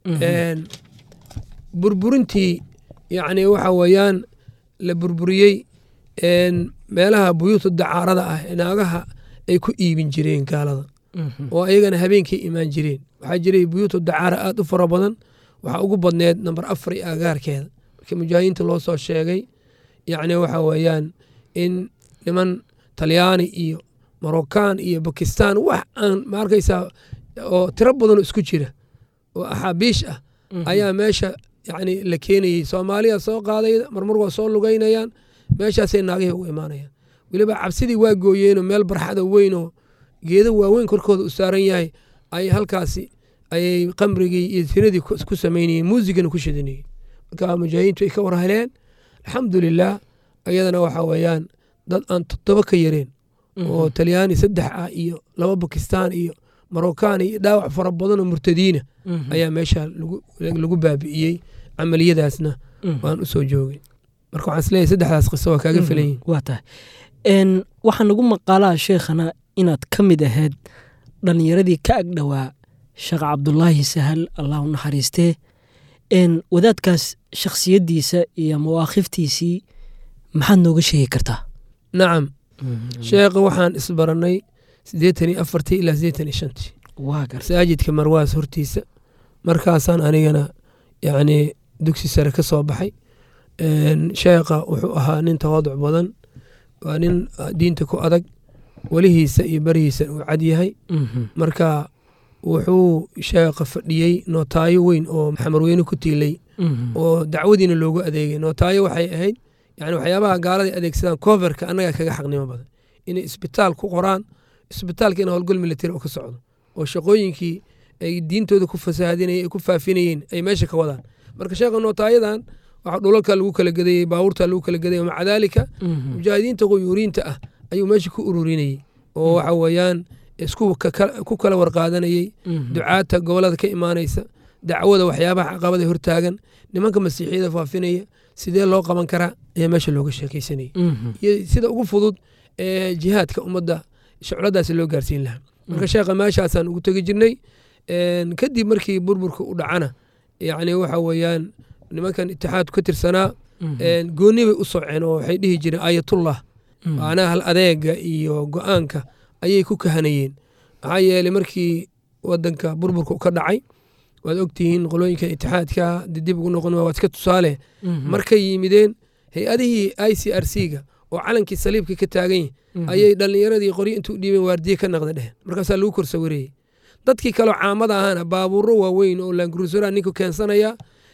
burburintii yacni waxa weeyaan la burburiyey meelaha buyuuta dacaarada ah naagaha ay ku iibin jireen gaalada oo ayagana habeenkii imaan jireen waxaa jiray buyuutu dacaara aad u fara badan waxaa ugu badneed namber afar iyo agaarkeeda markii mujaahidiinta loo soo sheegay yacni waxa weeyaan in niman talyaani iyo marocaan iyo bakistan wax aan ma arkaysaa oo tiro badanoo isku jira oo axaabiish ah ayaa meesha yacni la keenayey soomaaliya soo qaaday marmar waa soo lugaynayaan meeshaasay naagihii ugu imaanayaan weliba cabsidii waa gooyeenoo meel barxada weyn oo geedo waaweyn korkooda u saaran yahay ay halkaasi ayay qamrigii iyo tiradii ku samaynayeen muusigana ku shidanayeen marka mujaahidiintu ay ka war heleen alxamdulilah ayadana waxa weeyaan dad aan toddoba ka yareen oo talyaani saddex ah iyo laba bakistaan iyo marocaan iyo dhaawac fara badanoo murtadiina ayaa meesha lagu baabi'iyey camaliyadaasna waan u soo joogay marka waxaan isleeyahay saddexdaas qiso waa kaaga filan yihin waa tahay waxaa nagu maqaalaa sheekhana inaad ka mid ahayd dhallinyaradii ka agdhowaa sheekh cabdulaahi sahal allah u naxariistee wadaadkaas shakhsiyaddiisa iyo mawaaqiftiisii maxaad nooga sheegi kartaa nacam sheekha waxaan isbarannay siddeetan iyo afartii ilaa siddeetan iyo shantii masaajidka marwaas hortiisa markaasaan anigana yacni dugsi sare ka soo baxay sheekha wuxuu ahaa nin tawaaduc badan waa nin diinta ku adag welihiisa iyo berihiisa uu cad yahay marka wuxuu sheekha fadhiyey nootaayo weyn oo xamarweyne ku tiilay oo dacwadiina loogu adeegay nootaayo waxay ahayd yani waxyaabaha gaaladay adeegsadaan coverka annagaa kaga xaqnimo badan inay isbitaal ku qoraan isbitaalka in howlgal militari oo ka socdo oo shaqooyinkii ay diintooda ku fasaahadinayeen ay ku faafinayeen ay meesha ka wadaan marka sheekha nootaayadan waxaa dhulalka lagu kala gadayey baabuurta lagu kala gadayay maca daalika mujaahidiinta quyuuriinta ah ayuu meesha ku ururinayey oo waxa weeyaan isku ku kala warqaadanayey ducaata gobolada ka imaanaysa dacwada waxyaabaha caqabada hortaagan nimanka masiixiyada faafinaya sidee loo qaban karaa ayaa meesha looga sheekaysanayay iyo sida ugu fudud ee jihaadka ummadda shucladaasi loo gaarsiin lahaa marka sheekha meeshaasaan ugu tegi jirnay kadib markii burburka u dhacana yacni waxa weeyaan nimankan itixaadku ka tirsanaa gooni bay u soceen oo waxay dhihi jireen aayatullah macnaha hal adeega iyo go-aanka ayay ku kahanayeen maxaa yeeley markii wadanka burburka ka dhacay waad ogtihiin qolooyinka itixaadka dib ugu noqon waa iska tusaale markay yimideen hay-adihii i c r c ga oo calankii saliibka ka taagan yahy ayay dhallinyaradii qoryo intuu dhiibeen waardiye ka naqda dheh markaasaa lagu kor sawireeyey dadkii kaleo caamada ahaana baabuuro waaweyn oo laanguruusara ninku keensanaya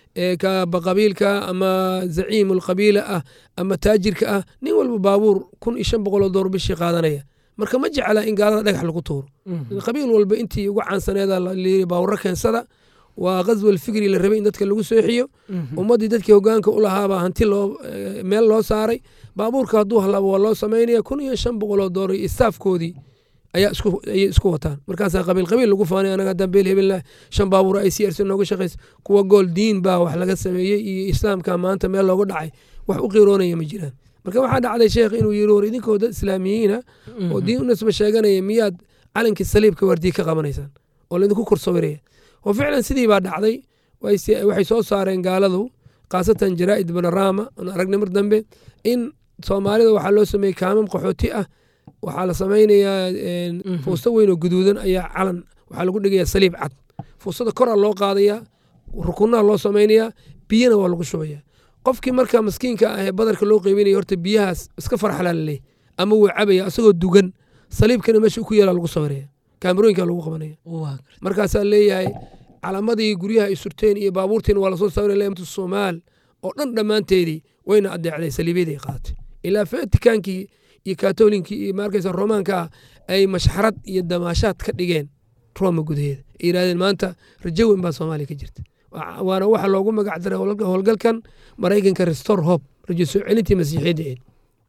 qabiilka ama zaciimul qabiila ah ama taajirka ah nin walba baabuur kun iyo shan boqoloo door bishii qaadanaya marka ma jecla in gaalada dhagax lagu tuuro qabiil walba intii ugu caansaneeda layiri baawuro keensada waa qaswal fikri la rabay in dadka lagu sooxiyo ummaddii dadkii hogaanka u lahaabaa hanti loo meel loo saaray baabuurka hadduu halaabo waa loo samaynaya kun iyo shan boqoloo door iyo istaafkoodii ayaa ayay isku wataan markaasaa qabiil qabiil lagu faanay anaga dambeel hebelna shan baabuur ay c r c nooga shaqaysa kuwa gool diin baa wax laga sameeyey iyo islaamka maanta meel looga dhacay wax u qiroonaya ma jiraan marka waxaa dhacday sheekh inuu yiri war idinkoo dad islaamiyiina oo diin u nasba sheeganaya miyaad calankii saliibka waardiye ka qabanaysaan oo laydinku kor sawiraya oo ficlan sidii baa dhacday waxay soo saareen gaaladu khaasatan jaraa'id banorama aan aragnay mar dambe in soomaalida waxaa loo sameeyey kaamam qaxooti ah waxaa la samaynayaa fuusto weyn oo guduudan ayaa calan waxaa lagu dhigayaa saliib cad fuustada koraa loo qaadayaa rukunaha loo samaynayaa biyana waa lagu shubayaa qofkii marka maskiinka ah ee badarka loo qeybinaya horta biyahaas iska farxalaalaleey ama wuu cabaya asagoo dugan saliibkana meesha ku yaala lagu sawiraya kaamirooyinka lagu qabanaya markaasaa leeyahay calaamadii guryaha ay surteen iyo baabuurtiina waa lasoo sawiraya leemta soomaal oo dhan dhammaanteedii wayna adeecday saliibyadii qaadatay ilaa fatikaankii iyo katolinkii iyo maarkaysa romaanka ah ay mashxarad iyo damaashaad ka dhigeen roma gudaheeda ay yidhahdeen maanta rajo weyn baa soomaaliya ka jirta waana waxa loogu magac daray howlgalkan maraykanka restore hope rajo soo celintii masiixiyadda eed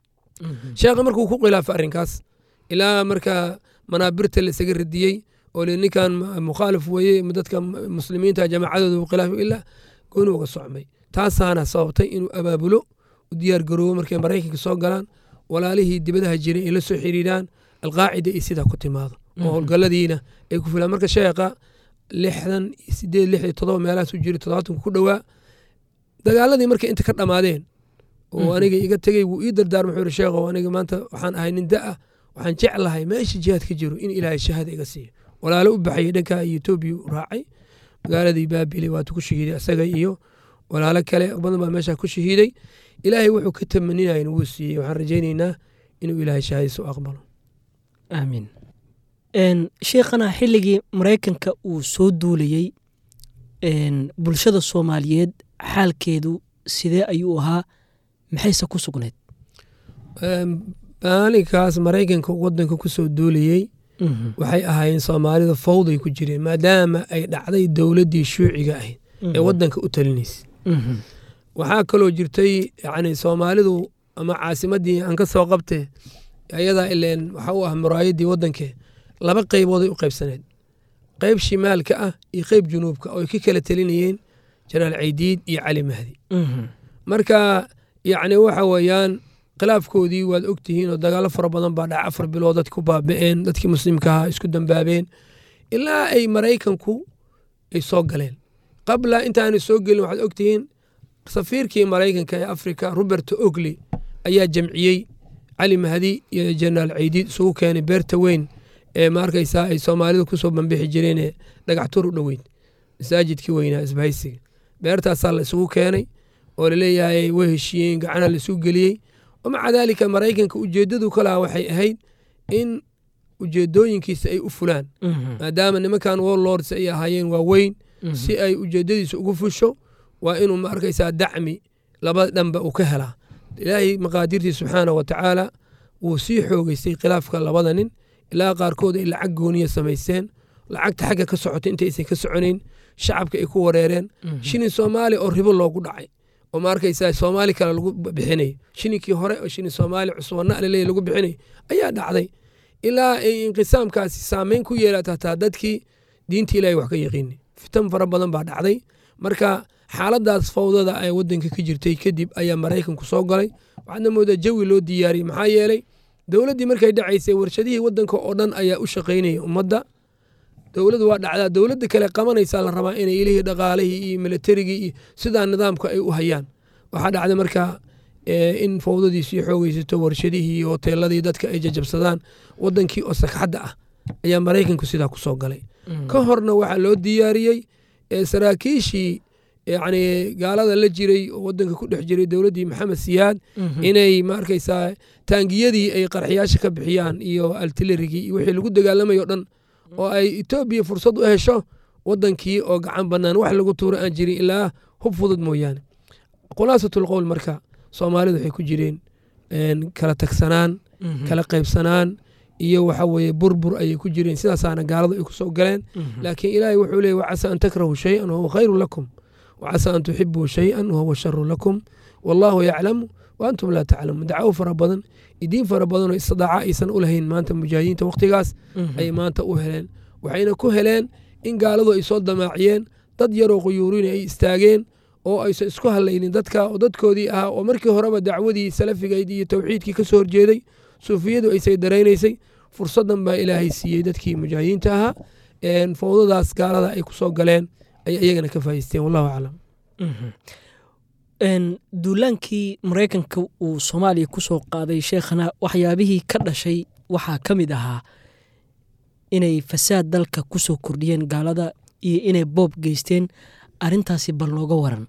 sheekha markuu ku khilaafay arrinkaas ilaa marka manaabirta la isaga radiyey oo le ninkan mukhaalif weeye dadka muslimiinta jamaacadooda uu khilaafay ilaa gooni uga socmay taasaana sababtay inuu abaabulo u diyaar garoobo markay maraykanka soo galaan walaalihii dibadaha jiray ay la soo xiriiraan alqaacida iyo sidaa ku timaado oo howlgaladiina ay ku filaan marka sheekha lixdan sideed lix iyo todoba meelahaas u jiray todobaatanku ku dhowaa dagaaladii markay inta ka dhammaadeen oo aniga iga tegey wuu ii dardaarma wuxuu yiri sheekhow aniga maanta waxaan ahay nin da ah waxaan jeclahay meesha jihaad ka jiro in ilaahay shahaada iga siiyo walaalo u baxayay dhanka iyo etoobiya u raacay magaaladii baabili waatu ku shahiiday asaga iyo walaalo kale badan baa meesha ku shahiiday ilaahay wuxuu ka tamaninayan wuu siiyey waxaan rajaynaynaa inuu ilaahay shahaadisa u aqbalo aamiin sheekhana xilligii maraykanka uu soo duulayey bulshada soomaaliyeed xaalkeedu sidee ayuu ahaa maxayse ku sugnayd maalinkaas maraykanka wadanka ku soo duulayey waxay ahaayeen soomaalida fawday ku jireen maadaama ay dhacday dowladdii shuuciga ahayd ee wadanka u talinaysa waxaa kaloo jirtay yani soomaalidu ama caasimadii aan ka soo qabte ayadaa ileen waxa u ah muraayadii wadankee laba qaybooday u qaybsaneed qayb shimaalka ah iyo qayb junuubka oo ay ka kala telinayeen janaal caydiid iyo cali mahdi marka yacni waxa weeyaan khilaafkoodii waad ogtihiin oo dagaalo fara badan baa dhaca afar bilood dadki ku baaba'een dadkii muslimka ahaa isku dambaabeen ilaa ay maraykanku ay soo galeen qabla intaanay soo gelin waxaad ogtihiin safiirkii maraykanka ee afrika robert ogley ayaa jamciyey cali mahdi iyo jenaraal caydiid isugu keenay beerta weyn ee maarkaysaa ay soomaalidu kusoo bambixi jireenee dhagax tur u dhoweyd masaajidkii weynaa isbahaysiga beertaasaa la isugu keenay oo laleeyahay way heshiiyeen gacana la isugu geliyey wamaca daalika maraykanka ujeeddadu ka lahaa waxay ahayd in ujeedooyinkiisa ay u fulaan maadaama nimankan warlords ay ahaayeen waaweyn si ay ujeedadiisa ugu fusho waa inuu ma arkaysaa dacmi laba dhanba uu ka helaa ilaahay maqaadirtii subxaana wa tacaala wuu sii xoogeystay khilaafka labada nin ilaa qaarkood ay lacag gooniya samaysteen lacagta xagga ka socotay intaysan ka soconayn shacabka ay ku wareereen shilin soomaali oo ribo loogu dhacay oo ma arkaysaa soomaali kale lagu bixinay shilinkii hore oo shilin soomaali cusubana alaleey lagu bixinay ayaa dhacday ilaa ay inqisaamkaasi saameyn ku yeelata hataa dadkii diinta ilahay wax ka yaqiini fitan fara badan baa dhacday marka xaaladaas fawdada ee wadanka ka jirtay kadib ayaa maraykanku soo galay waxaadna moodaa jawi loo diyaariyey maxaa yeelay dowladdii markay dhacaysay warshadihii wadanka oo dhan ayaa u shaqaynayay ummadda dowladdu waa dhacdaa dowladda kale qabanaysaa la rabaa inay ilihii dhaqaalihii iyo militarigii iyo sidaa nidaamka ay u hayaan waxaa dhacday marka in fawdadii sii xoogeysato warshadihii iyo hoteeladii dadka ay jajabsadaan wadankii oo sagxadda ah ayaa maraykanku sidaa ku soo galay ka horna waxaa loo diyaariyey saraakiishii yacni gaalada la jiray oo wadanka ku dhex jiray dowladdii maxamed siyaad inay ma arkaysaa taangiyadii ay qarxiyaasha ka bixiyaan iyo altilerigii iyo wixii lagu dagaalamayo dhan oo ay etoobiya fursad u hesho wadankii oo gacan bannaan wax lagu tuuro aan jirin ilaa hub fudud mooyaane khulaasatul qowl marka soomaalidu waxay ku jireen kala tagsanaan kala qaybsanaan iyo waxa weeye burbur ayay ku jireen sidaasaana gaaladu ay ku soo galeen laakiin ilaahay wuxuu leeyay wacasa an takrahu shay-an wahuwa khayru lakum wacasa an tuxibuu shay-an wahuwa sharu lakum wallaahu yaclamu wa antum laa taclamuun dacwo fara badan idiin fara badanoo istidaaca aysan u lahayn maanta mujaahidiinta wakhtigaas ayay maanta u heleen waxayna ku heleen in gaaladu ay soo damaaciyeen dad yaroo quyuurin ay istaageen oo aysan isku hadlaynin dadka oo dadkoodii ahaa oo markii horeba dacwadii salafigayd iyo towxiidkii ka soo horjeeday suufiyadu aysay daraynaysay fursadan baa ilaahay siiyey dadkii mujaahidiinta ahaa fowdadaas gaalada ay ku soo galeen ay iyagana ka faa'iisteen wallahu aclam duulaankii maraykanka uu soomaaliya ku soo qaaday sheekhana waxyaabihii ka dhashay waxaa ka mid ahaa inay fasaad dalka ku soo kordhiyeen gaalada iyo inay boob geysteen arrintaasi bal nooga waran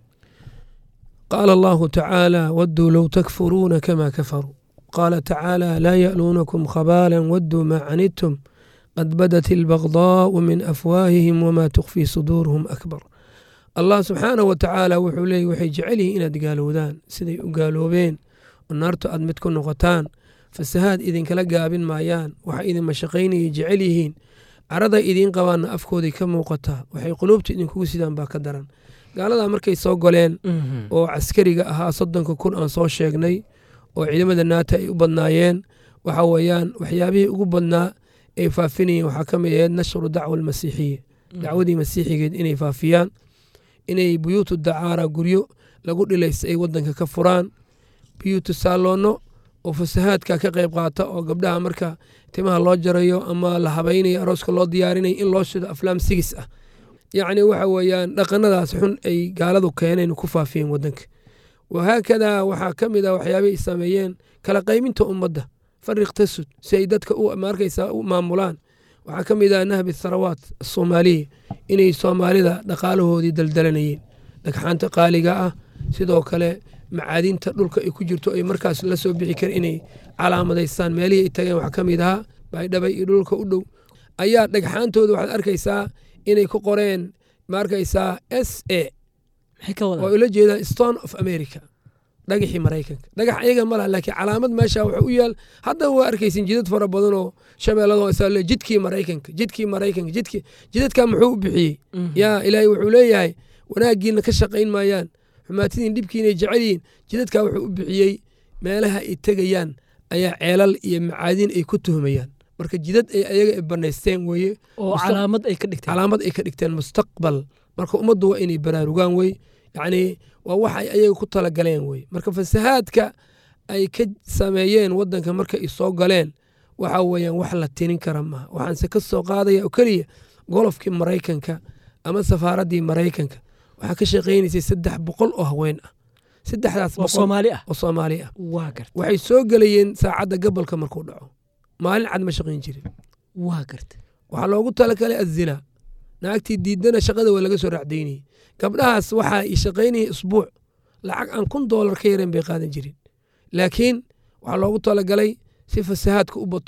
qaala allahu tacaala wadduu low takfuruuna kama kafaruu qaala tacaala laa ya'luunakum khabaala wadduu maa canidtum qad badat ilbagdaau min afwaahihim wamaa tukfii suduuruhum akbar allah subxaanah wa tacaala wuxuu leeyay waxay jecel yihiin inaad gaalowdaan siday u gaaloobeen oo naartu aad mid ku noqotaan fasahaad idinkala gaabin maayaan waxa idin mashaqaynayay jecel yihiin carada idiin qabaanna afkooday ka muuqataa waxay quluubta idinkugu sidaan baa ka daran gaaladaa markay soo goleen oo caskariga ahaa soddonka kun aan soo sheegnay oo ciidamada naata ay u badnaayeen waxa weeyaan waxyaabihii ugu badnaa ay faafinayeen waxaa ka mid ahayd nashru dacwa almasiixiya dacwadii masiixigeed inay faafiyaan inay buyuutu dacaara guryo lagu dhilaysta ay wadanka ka furaan buyuutu saaloonno oo fasahaadka ka qayb qaata oo gabdhaha marka timaha loo jarayo ama la habaynayo arooska loo diyaarinayo in loo shido aflaam sigis ah yacni waxa weeyaan dhaqanadaas xun ay gaaladu keeneen ku faafiyeen wadanka wahaakadaa waxaa ka mid ah waxyaabay sameeyeen kala qayminta ummadda fariq tasud si ay dadka markaysa u maamulaan waxaa ka mid ah nahbi tharawaat asoomaaliya inay soomaalida dhaqaalahoodii daldalanayeen dhagxaanta qaaliga ah sidoo kale macaadinta dhulka ay ku jirto ay markaas la soo bixi kara inay calaamadaystaan meelihii ay tageen waxaa ka mid ahaa baydhabay iyo dhulka u dhow ayaa dhagxaantooda waxaad arkaysaa inay ku qoreen maarkaysaa s a oo ula jeedaan stone of america dhagaxii maraykanka dhagax ayaga ma laha laakiin calaamad meesha waxa u yaal haddaba waa arkaysin jidad fara badan oo shabeellado isaale jidkii maraykanka jidkii maraykanka jidkii jidadkaa muxuu u bixiyey yaa ilaahay wuxuu leeyahay wanaaggiina ka shaqayn maayaan xumaatidiin dhibkiinay jecel yihiin jidadkaa wuxuu u bixiyey meelaha ay tegayaan ayaa ceelal iyo macaadin ay ku tuhmayaan marka jidad ay ayaga banaysteen weeye oo calaamad ay ka dhigteen calaamad ay ka dhigteen mustaqbal marka ummaddu waa inay baraarugaan wey yacni waa wax ay ayaga ku talagaleen wey marka fasahaadka ay ka sameeyeen wadanka marka ay soo galeen waxa weeyaan wax la tinin kara maaha waxaanse ka soo qaadaya oo keliya golofkii maraykanka ama safaaraddii maraykanka waxaa ka shaqaynaysay saddex boqol oo haween ah saddexdaas oo soomaali ah oo soomaali ah waa garta waxay soo gelayeen saacadda gabolka markuu dhaco maalin cad ma shaqayn jirin waa garta waxaa loogu talagalay azinaa naagtii diidana shaqada waa laga soo raacdaynayay gabdhahaas waxaa i shaqaynayay isbuuc lacag aan kun doolar ka yareen bay qaadan jirin laakiin waxaa loogu talagalay si fasahaadka u bato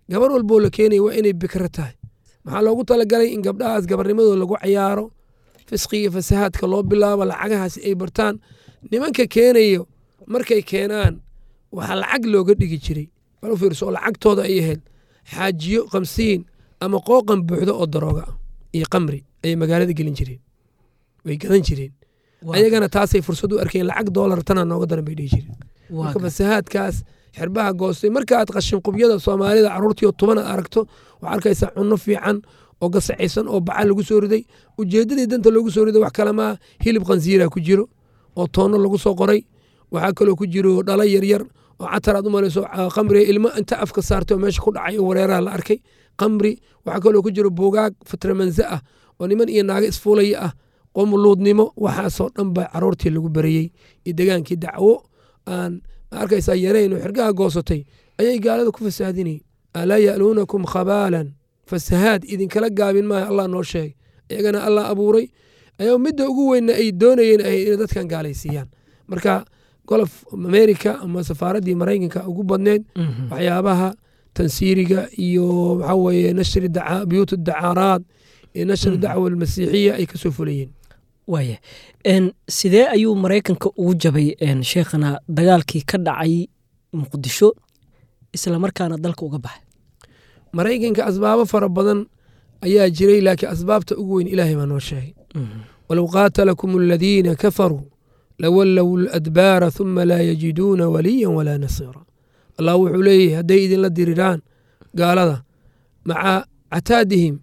gabar walboo la keenaya waa inay bikro tahay maxaa loogu talagalay in gabdhahaas gabarnimadooda lagu cayaaro fisqiga fasahaadka loo bilaabo lacagahaasi ay bartaan nimanka keenayo markay keenaan waxaa lacag looga dhigi jiray bal u fiirso oo lacagtooda ay ahayd xaajiyo kamsiin ama qooqan buuxdo oo darooga ah iyo qamri ayay magaalada gelin jireen way gadan jireen ayagana taasay fursad u arkeen lacag doolar tana nooga daran bay dhihi jireen marka fasahaadkaas xirbaha goostay markaaad qashin qubyada soomaalida caruurtiio tubana aragto waxaa arkaysaa cunno fiican oo gasacaysan oo baca lagu soo riday ujeeddadii danta loogu soo riday wax kalamaa hilib khansiira ku jiro oo toonno lagu soo qoray waxaa kaloo ku jiro dhala yaryar oo catar aad u malayso qamriga ilmo inta afka saartay oo meesha ku dhacay oo wareeraha la arkay qamri waxaa kaloo ku jiro buugaag fitramanse ah oo niman iyo naago isfuulaya ah qomuluudnimo waxaasoo dhan baa caruurtii lagu barayey iyo degaankii dacwo aan ma arkaysaa yarayn oo xirgaha goosatay ayay gaalada ku fasaadinayeen alaa ya'luunakum khabaalan fasahaad idinkala gaabin maayo allah noo sheegay iyagana allah abuuray ayaa midda ugu weynna ay doonayeen ahay inay dadkan gaalaysiiyaan marka golof america ama safaaraddii maraykanka ugu badneed waxyaabaha tansiiriga iyo waxaa weeye nashri biyuut dacaaraad iyo nashri dacwa almasiixiya ay kasoo fulayeen waaya sidee ayuu maraykanka ugu jabay sheekhana dagaalkii ka dhacay muqdisho islamarkaana dalka uga baxay maraykanka asbaabo fara badan ayaa jiray laakiin asbaabta ugu weyn ilaahay baa noo sheegay walow qaatalakum aladiina kafaruu lawallow ladbaara huma laa yajiduuna waliya walaa nasiira allah wuxuu leeyahay hadday idinla diriraan gaalada maca cataadihim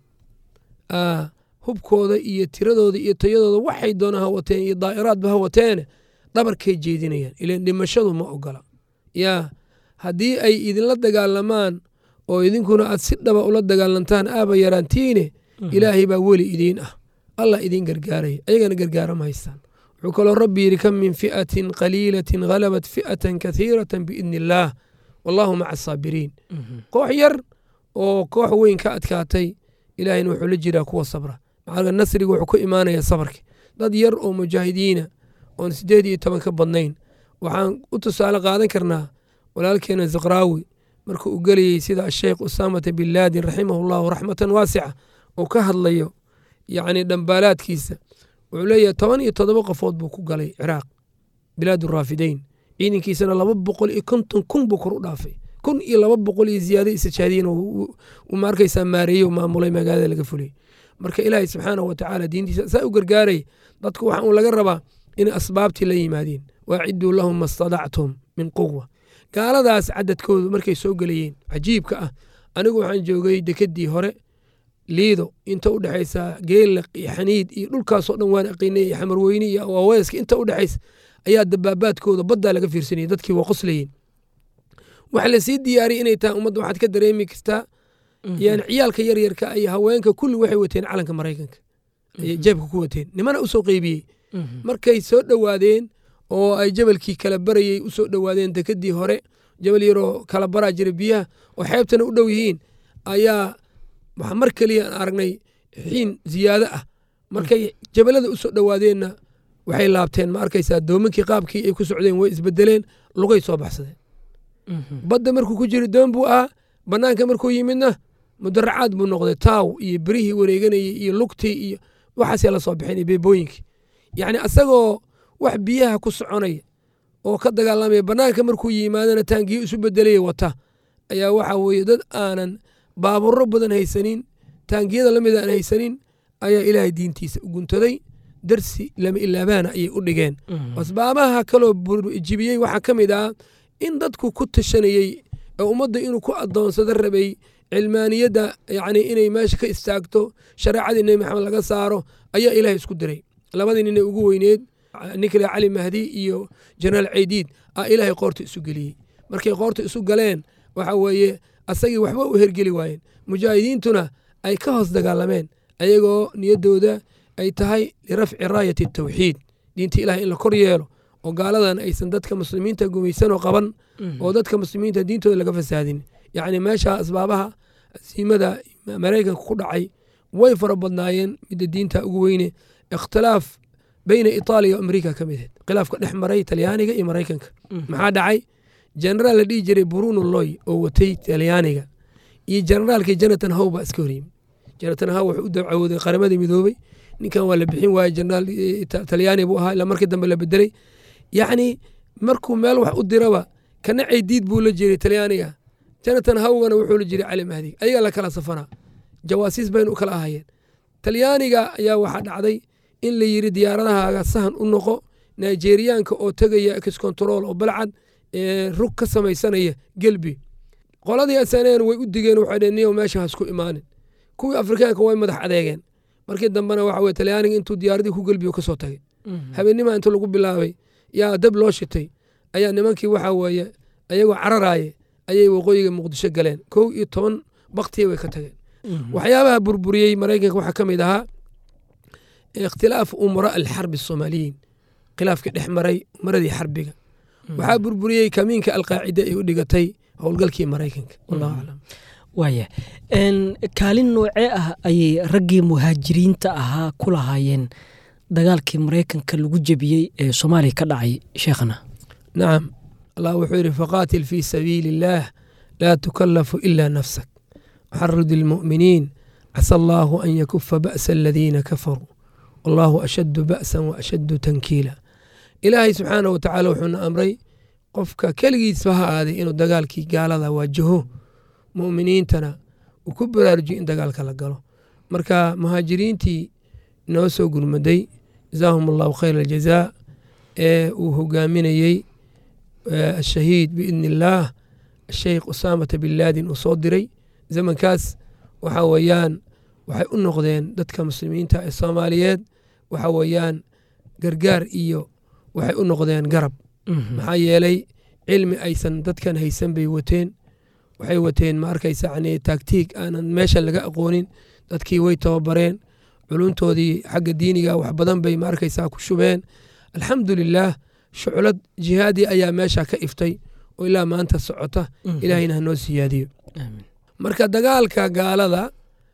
hubkooda iyo tiradooda iyo tayadooda waxay doona ha wateen iyo daa'iraadba ha wateene dhabarkay jeedinayaan ilan dhimashadu ma ogola yaa haddii ay idinla dagaalamaan oo idinkuna aad si dhaba ula dagaalantaan aaba yaraantiine ilaahay baa weli idiin ah allah idiin gargaaraya ayagana gargaara ma haystaan wuxuu kaloo rabbi yidhi kam min fi'atin qaliilatin halabat fi'atan kathiiratan biidni illaah wallahu maca asaabiriin koox yar oo koox weyn ka adkaatay ilaahayna wuxuu la jiraa kuwa sabra maxaa nasriga wuxuu ku imaanaya sabarka dad yar oo mujaahidiina oon sideed iyo toban ka badnayn waxaan u tusaale qaadan karnaa walaalkeena zikraawi marka uu gelayey sida asheekh usaamata bin laadin raximahu llahu raxmatan waasica uu ka hadlayo yacni dhambaalaadkiisa wuxuu leeyahay toban iyo toddoba qofood buu ku galay ciraaq bilaad raafideyn ciidankiisana laba boqol iyo konton kun buu kor u dhaafay kun iyo laba boqol iyo ziyaado isajaadiyin uu maarkaysaa maareeyey maamulay magaalada laga fuliyey marka ilaahay subxaanahu watacaala diintiisa saa u gargaaray dadku waxa uu laga rabaa inay asbaabtii la yimaadeen waaciduu lahum ma stadactum min quwa gaaladaas cadadkoodu markay soo gelayeen cajiibka ah anigu waxaan joogay dekedii hore liido inta u dhexaysa geelaq iyo xaniid iyo dhulkaasoo dhan waan aqiinay iyo xamarweyne iyo waaweeska inta u dhexaysa ayaa dabaabaadkooda baddaa laga fiirsanayay dadkii waa qoslayeen waxa lasii diyaariyay inay tahay ummadda waxaad ka dareemi kartaa yani ciyaalka yaryarka iyo haweenka kulli waxay wateen calanka maraykanka ayay jeebka ku wateen nimana usoo qeybiyey markay soo dhowaadeen oo ay jabalkii kala barayey usoo dhowaadeen dekedii hore jabal yaroo kala baraa jira biyaha oo xeebtana u dhow yihiin ayaa waxaa mar keliya aan aragnay xiin ziyaado ah markay jabalada usoo dhowaadeenna waxay laabteen ma arkaysaa doomankii qaabkii ay ku socdeen way isbedeleen lugay soo baxsadeen badda markuu ku jiri doon buu ahaa bannaanka markuu yimidna mudaracaad buu noqday taaw iyo berihii wareeganayay iyo lugtii iyo waxaasee la soo bixin iyo beebooyinkii yacni asagoo wax biyaha ku soconaya oo ka dagaalamaya bannaanka markuu yimaadana taangiyo isu bedelaya wata ayaa waxaa weeye dad aanan baaburro badan haysanin taangiyada la mid aan haysanin ayaa ilaahay diintiisa u guntaday darsi lama ilaabaana ayay u dhigeen asbaabaha kaloo jibiyey waxaa ka mid ah in dadku ku tashanayey ee ummadda inuu ku adoonsado rabay cilmaaniyadda yacni inay meesha ka istaagto shareecadii nebi maxamed laga saaro ayaa ilaahay isku diray labadii nin ee ugu weyneed ninkale cali mahdi iyo jenaraal ceydiid aa ilaahay qoorta isu geliyey markay qoorta isu galeen waxa weeye asagii waxba u hergeli waayeen mujaahidiintuna ay ka hoos dagaalameen ayagoo niyaddooda ay tahay lirafci raayati tawxiid diinta ilahay in la kor yeelo oo gaaladan aysan dadka muslimiinta gumaysanoo qaban oo dadka muslimiinta diintooda laga fasaadin yacni meesha asbaabaha asiimada maraykanka ku dhacay way fara badnaayeen midda diinta ugu weyne ikhtilaaf beyna itaaliya o amerika ka mid ahayd khilaafka dhex maray talyaaniga iyo maraykanka maxaa dhacay jenaraal la dhihi jiray bruno loy oo watay talyaaniga iyo generaalkii jonathan how baa iska horyimid jonathan how wuxuu u dacawooday qaramadii midoobey ninkan waa la bixin waaye jenaraal talyaani buu ahaa ilaa markii dambe la bedelay yacni markuu meel wax u diraba kana ceydiid buu la jiray talyaaniga jonathan howgana wuxuu la jiray cali mahdi ayagaa la kala safanaa jawaasiis baynu u kala ahayeen talyaaniga ayaa waxaa dhacday in la yiri diyaaradahaaga sahan u noqo nigeriyaanka oo tegaya excontrol oo balcad rug ka samaysanaya gelbi qoladii asaneen way u digeen waxay dheen niyow meesha hasku imaanin kuwii afrikaanka way madax adeegeen markii dambena waxa weye talyaaniga intuu diyaaradii ku gelbiyo kasoo tagay habeennima inta lagu bilaabay yaa dab loo shitay ayaa nimankii waxa weeye ayagoo cararaaye ayay waqooyiga muqdisho galeen kow iyo toban baktiya way ka tageen waxyaabaha burburiyey maraykanka waxaa ka mid ahaa ikhtilaaf umara alxarbi asoomaaliyiin khilaafkii dhex maray umaradii xarbiga waxaa burburiyey kamiinka alqaacida ay u dhigatay howlgalkii maraykanka wallahu aclam waaya kaalin noocee ah ayay raggii muhaajiriinta ahaa ku lahaayeen dagaalkii maraykanka lagu jebiyey ee soomaaliya ka dhacay sheekhana nacam allah wuxuu yidhi faqaatil fii sabiili illaah laa tukallafu ila nafsak waxarid ilmu'miniin casa allaahu an yakufa ba'sa aladiina kafaruu wallaahu ashaddu ba'san wa ashaddu tankiila ilaahay subxaanah wa tacaala wuxuuna amray qofka keligiisba ha aaday inuu dagaalkii gaalada waajaho mu'miniintana uu ku baraarujiyo in dagaalka la galo marka muhaajiriintii noo soo gurmaday jazaahum allahu khayr aljazaa ee uu hogaaminayey ashahiid biidni illaah asheykh usaamata bin laadin uu soo diray zamankaas waxa weeyaan waxay u noqdeen dadka muslimiinta ee soomaaliyeed waxa weeyaan gargaar iyo waxay u noqdeen garab maxaa yeelay cilmi aysan dadkan haysan bay wateen waxay wateen ma arkaysa yani taagtiig aanan meesha laga aqoonin dadkii way tababareen culuntoodii xagga diiniga wax badan bay ma arkaysaa ku shubeen alxamdulilaah shuclad jihaadi ayaa meesha ka iftay oo ilaa maanta socota ilaahayna hanoo siyaadiyo marka dagaalka gaalada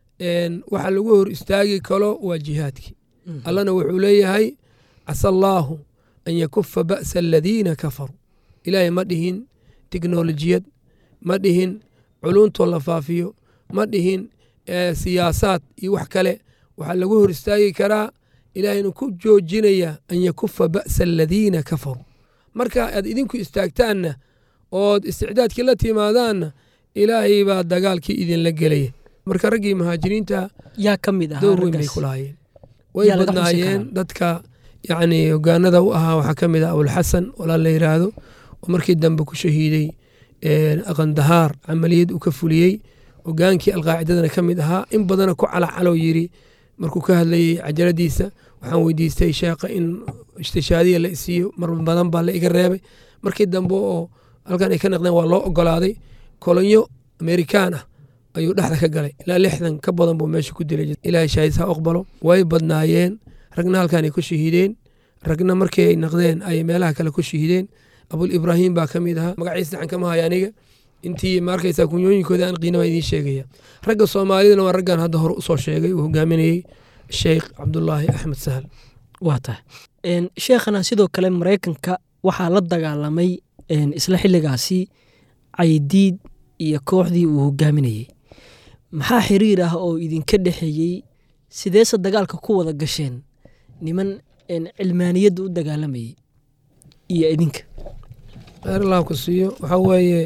waxa lagu hor istaagi kalo waa jihaadkii allana wuxuu leeyahay casa allaahu an yakufa ba'sa aladiina kafaruu ilaahay ma dhihin teknolojiyad ma dhihin culuntoo la faafiyo ma dhihin siyaasaad iyo wax kale waxaa lagu hor istaagi karaa ilaahayna ku joojinaya an yakufa ba'sa aladiina kafaruu marka aad idinku istaagtaanna ood isticdaadkii la timaadaanna ilaahay baa dagaalkii idinla gelaya marka raggii muhaajiriinta yaa ka mid door weyn bay ku lahaayeen way badnaayeen dadka yacni hogaanada u ahaa waxaa ka mid ah abulxasan walaal la yiraahdo oo markii dambe ku shahiiday aqandahaar camaliyad uu ka fuliyey hogaankii alqaacidadana ka mid ahaa in badana ku calacaloo yiri markuu ka hadlayey cajaladiisa waxaan weydiistay sheekha in istishaadiya la isiiyo mar badan baa la iga reebay markii dambe oo halkan ay ka naqdeen waa loo ogolaaday kolonyo amerikaan ah ayuu dhexda ka galay ilaa lixdan ka badan buu meesha ku dilay ilaahay shaahis ha aqbalo way badnaayeen ragna halkan ay ku shahiideen ragna markii ay naqdeen ay meelaha kale ku shahiideen abul ibraahim baa ka mid ahaa magaciisa daxan kama haya aniga intii ma arkaysaa kunyooyinkooda aan qiinaba idiin sheegaya ragga soomaalidana waa raggan hadda hore usoo sheegay uu hogaaminayey sheekh cabdulaahi axmed sahal waa tahay sheekhana sidoo kale maraykanka waxaa la dagaalamay isla xilligaasi caydiid iyo kooxdii uu hogaaminayey maxaa xiriir ah oo idinka dhexeeyey sideese dagaalka ku wada gasheen niman cilmaaniyadda u dagaalamayey iyo idinka kheyr allah ku siiyo waxaa weeye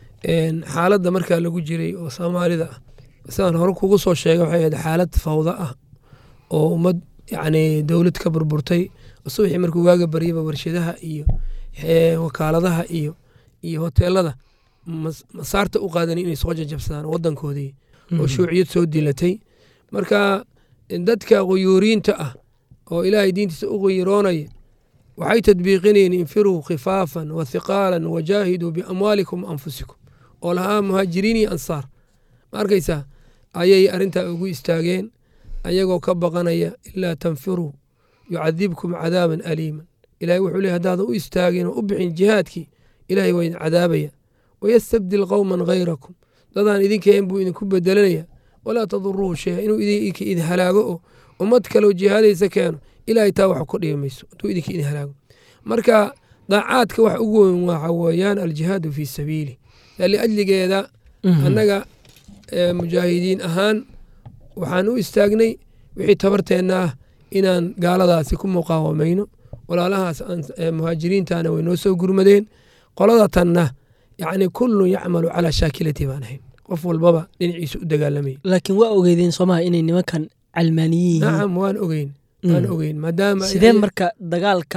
xaaladda markaa lagu jiray oo soomaalida ah sidaan hore kugu soo sheegay waxay ahayd xaalad fawda ah oo ummad yacni dowlad ka burburtay subaxii markuu waaga baryaba warshadaha iyo wakaaladaha iyo iyo hoteelada masaarta u qaadan inay soo jajabsadaan wadankoodii oo shuuciyad soo dilatay marka dadka quyuuriinta ah oo ilaahay diintiisa u quyuroonaya waxay tadbiiqinayeen infiruu khifaafan wa hiqaalan wajaahiduu biamwaalikum anfusikum oo lahaa muhaajiriin iyo ansaar ma arkaysaa ayay arrintaa ugu istaageen ayagoo ka baqanaya ilaa tanfiruu yucadibkum cadaaban aliiman ilahay wuxuu ley hadaadan u istaagin oo u bixin jihaadkii ilahay waa idin cadaabaya wayastabdil qowman hayrakum dadaan idinkaen buu idinku bedelanaya walaa taduruuhu shaya inuu idinka idin halaago oo ummad kaleo jihaadaysa keeno ilahay taa wax ku dhibi mayso hadduu idinka idin halaago marka daacaadka wax ugu weyn waxa weeyaan aljihaadu fii sabiili liajligeeda annaga mujaahidiin ahaan waxaan u istaagnay wixii tabarteenna ah inaan gaaladaasi ku muqaawamayno walaalahaas muhaajiriintana way noo soo gurmadeen qolada tanna yacni kullun yacmalu calaa shaakilati baan ahayn qof walbaba dhinaciisa u dagaalamayay laakiin waa ogeydeen soomaha inay nimankan calmaaniyin yihiin nacam waan ogeyn waan ogeyn maadaama sidee marka dagaalka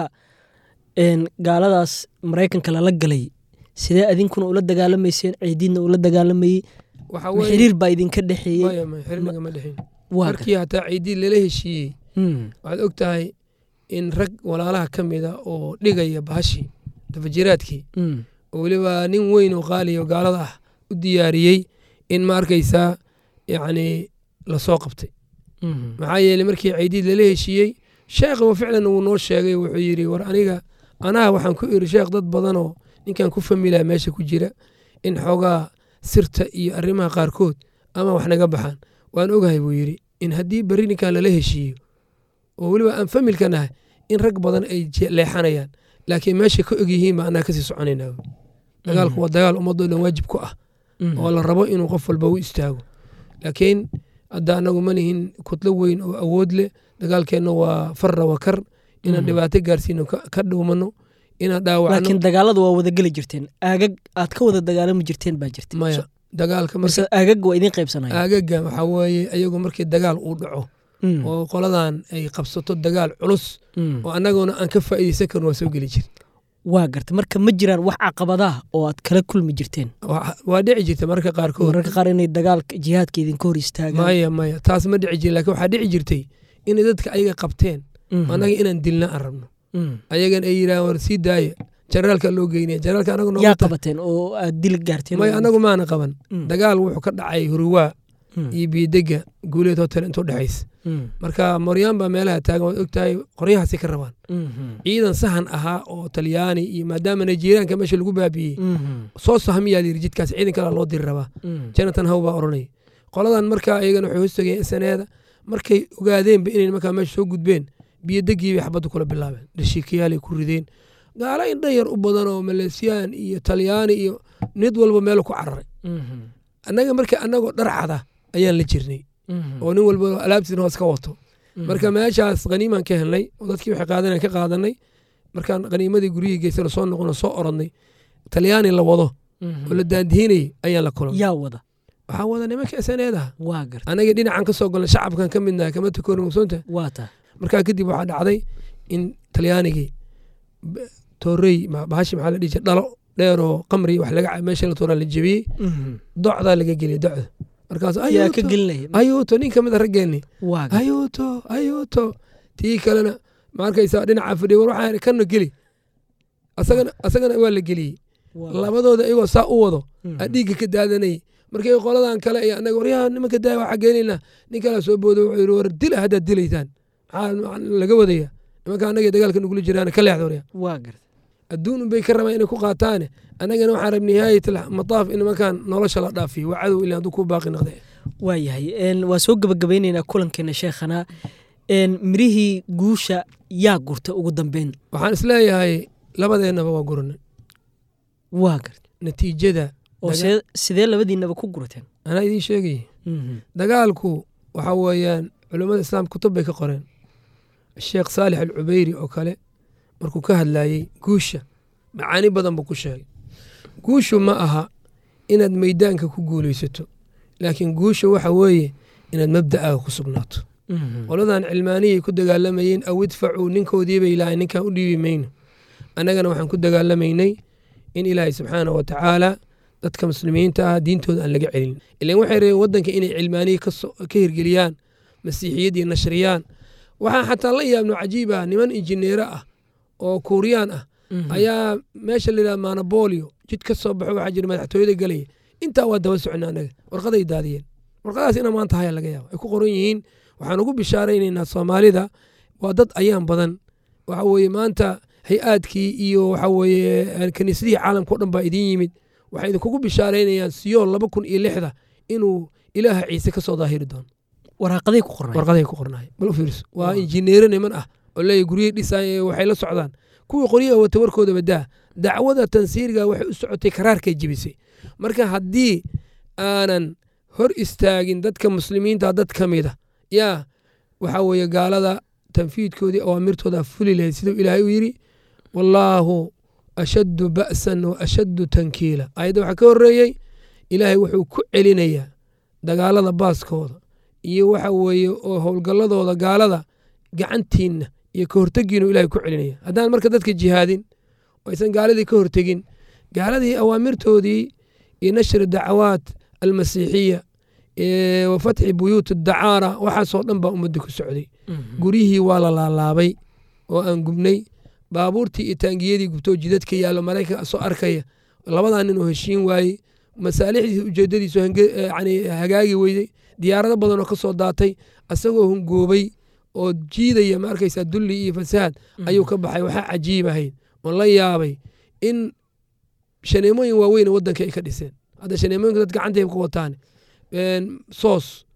gaaladaas maraykanka lala galay sidee adinkuna ula dagaalamayseen ciidiidna ula dagaalamayey xiriir baa idinka dhexeeyey xiriirnagama dhexeyn markii hataa ciidiid lala heshiiyey waxaad og tahay in rag walaalaha ka mida oo dhigaya bahashii dafajiraadkii oo weliba nin weyn oo qaaliya oo gaalada ah u diyaariyey in ma arkaysaa yacni lasoo qabtay maxaa yeeley markii ciidiid lala heshiiyey sheekhiba ficlan wuu noo sheegay wuxuu yidhi war aniga anaha waxaan ku iri sheekh dad badanoo ninkan ku familaa meesha ku jira in xoogaa sirta iyo arrimaha qaarkood ama wax naga baxaan waan ogahay buu yidhi in haddii berri ninkan lala heshiiyo oo weliba aan familka nahay in rag badan ay leexanayaan laakiin meesha ka og yihiin baa anaa kasii soconaynaa dagaalku waa dagaal ummadoo dhan waajib ku ah oo la rabo inuu qof walba u istaago laakiin hadda anagu ma lihin kutlo weyn oo awood leh dagaalkeenna waa farra wa kar inaan dhibaato gaarsiino ka dhuumano inaan dhaawacno laakiin dagaalada waa wada geli jirteen aagag aad ka wada dagaalami jirteen baa jirta maya dagaalka marse aagag waa idin qaybsanaya aagaga waxaa weeye ayagu markii dagaal uu dhaco oo qoladan ay qabsato dagaal culus oo annaguna aan ka faa'iidaysan karin waa soo geli jir waa garta marka ma jiraan wax caqabadaha oo aad kala kulmi jirteen waa dhici jirta mararka qaarkood mararka qaar inay dagaalka jihaadka idinka hor istaagaan maya maya taas ma dhici jirin lakin waxaa dhici jirtay inay dadka ayaga qabteen annaga inaan dilna aan rabno ayagan ay yidhahan war sii daaya generaalka loo geynaya generaalka anagu yaa qabateen oo aad dil gaarteen maya anagu maana qaban dagaal wuxuu ka dhacay hurwaa iyo biidega guuleed hotel intuu dhexays marka moryaan baa meelaha taagan waad ogtahay qoryahaasi ka rabaan ciidan sahan ahaa oo talyaani iyo maadaama nigerianka meesha lagu baabiiyey soo sahmiyaa layiri jidkaas ciidan kala loo diri rabaa jonathan how baa odhanaya qoladan markaa iyagana waxay hoostageen saneeda markay ogaadeenba inay markaa meesha soo gudbeen biyodegii bay xabadda kula bilaabeen dhashiikayaalay ku rideen gaala indhan yar u badan oo maleesiyaan iyo talyaani iyo nid walba meel ku cararay annaga marka annagoo dharcada ayaan la jirnay oo nin walba alaabtiisna hoos ka wato marka meeshaas khaniimaan ka helnay oo dadkii waxay qaadaneen ka qaadanay markaan khaniimadii guryihii geysana soo noqono soo orodnay talyaani la wado oo la daandihinayay ayaan la kulan yaa wada waxaa wada nimanka esaneedaha waa garta anagii dhinacan ka soo golnay shacabkan ka midnahay kama takooni mugsoonta waa taa markaa kadib waxaa dhacday in talyaanigii toorey bahashi maxaa la dhihi jira dhalo dheeroo qamri wax laga meesha la tooraa la jebiyey docdaa laga geliyay docda markaas yaa ka gelinaya ayuuto nin ka mid a raggeenni waa ayuuto ayuuto tii kalena ma arkaysaa dhinaca fadhiya war waxaan kana geli asagana asagana waa la geliyey labadooda iyagoo saa u wado aa dhiigga ka daadanayay markii qoladan kale iyo annaga waryaha nimanka daaya waxaa geenaynaa nin kalaa soo boodo wuxuu yidhi war dila haddaad dilaysaan maxaa laga wadaya nimanka annaga dagaalka nugula jiraan ka leexda waryaa waa garta adduun bay ka rabaan inay ku qaataane annagana waxaan rabnay nihaayat mataaf in nimankan nolosha la dhaafiyo waa cadow ilaa hadduu ku baaqi noqde waa yahay waa soo gebagabeyneynaa kulankeena sheekhana mirihii guusha yaa gurta ugu dambeyn waxaan isleeyahay labadeennaba waa guranay waa garta natiijada oo see sidee labadiinaba ku gurateen anaa idiin sheegaya dagaalku waxa weeyaan culummada islaamka kutub bay ka qoreen sheekh saalix alcubeyri oo kale markuu ka hadlayey guusha macaani badan buu ku sheegay guushu ma aha inaad meydaanka ku guulaysato laakiin guusha waxa weeye inaad mabda'aaga ku sugnaato qoladan cilmaaniyay ku dagaalamayeen aw idfacuu ninkoodiibay ilahay ninkaan u dhiibi mayno annagana waxaan ku dagaalamaynay in ilaahay subxaana wa tacaala dadka muslimiinta ah diintooda aan laga celin ilan waxay rabeen waddanka inay cilmaaniya ka hirgeliyaan masiixiyadii nashriyaan waxaa xataa la yaabno cajiib ah niman injineero ah oo kuuriyaan ah ayaa meesha layidhaha manabolio jid ka soo baxo waxaa jira madaxtooyada galaya intaa waa daba socna annaga warqaday daadiyeen warqadaas ina maanta haya laga yaaba ay ku qoran yihiin waxaan ugu bishaaraynaynaa soomaalida waa dad ayaan badan waxa weeye maanta hay-aadkii iyo waxa weeye kaniisadihii caalamka o dhan baa idiin yimid waxay idinkugu bishaaraynayaan siyool laba kun iyo lixda inuu ilaaha ciise ka soo daahiri doono waraaqaday ku qornay warqaday ku qornay bal u fiirso waa injineero niman ah oo leeyahy guryihii dhisaay waxay la socdaan kuwii qoryaha wata warkooda badaa dacwada tansiiriga waxay u socotay karaarkay jebisay marka haddii aanan hor istaagin dadka muslimiinta dad ka mida yaa waxaa weeye gaalada tanfiidkoodii awaamirtooda fuli lahayd siduu ilaahay u yidhi wallaahu ashaddu ba'san wa ashaddu tankiila ayadda waxaa ka horreeyey ilaahay wuxuu ku celinayaa dagaalada baaskooda iyo waxa weeye oo howlgalladooda gaalada gacantiinna iyo ka hortegiinu ilahay ku celinaya haddaan marka dadka jihaadin oo aysan gaaladii ka hortegin gaaladii awaamirtoodii iyo nashri dacawaat almasiixiya wa fatxi buyuut dacaara waxaasoo dhan baa ummadda ku socday guryihii waa la laalaabay oo aan gubnay baabuurtii iyo taangiyadii gubtoo jidadka yaallo maraykanka soo arkaya labadaa nin oo heshiin waayey masaalixdiisa ujeedadiisu hagaagi weyday diyaarado badan oo ka soo daatay asagoo hungoobay oo jiidaya ma arkaysaa dulli iyo fasaad ayuu ka baxay waxaa cajiib ahayd oon la yaabay in shaneemooyin waaweyn waddanka ay ka dhiseen hadda shaneemooyinka dad gacantay ku wataan soos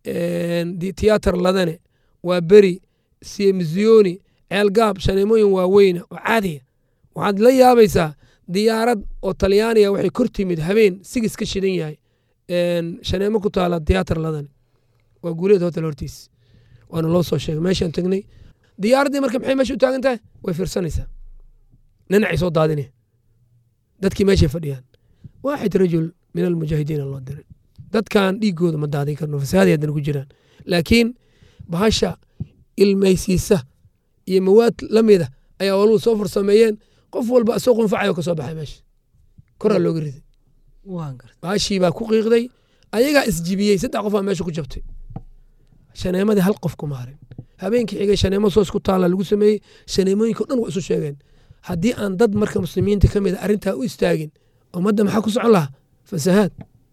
tiyaatar ladane waa beri siemziyoni ceelgaab shaneemooyin waaweyna oo caadiya waxaad la yaabaysaa diyaarad oo talyaaniga waxay kor timid habeen sigis ka shidan yahay shaneemo ku taala tiyaatar ladane waa guuleed hotel hortiis waana loo soo sheegay meeshaan tagnay diyaaraddii marka maxay meesha u taagan tahay way fiirsanaysaa dhinacay soo daadinaya dadkii meeshay fadhiyaan waaxid rajul min almujaahidiina loo diray dadkan dhiigooda ma daadin karno fasaaday haddana ku jiraan laakiin bahasha ilmaysiisa iyo mawaad la mida ayaa waluhu soo farsameeyeen qof walba asoo qunfacayo ka soo baxay meesha koraa looga riday bahashii baa ku qiiqday ayagaa isjibiyey saddex qof aa meesha ku jabtay shaneemadii hal qof kuma harin habeenkii xigay shaneemo soos ku taala lagu sameeyey shaneemooyinka o dhan waa isu sheegeen haddii aan dad marka muslimiinta ka mid a arrintaa u istaagin ummadda maxaa ku socon lahaa fasahaad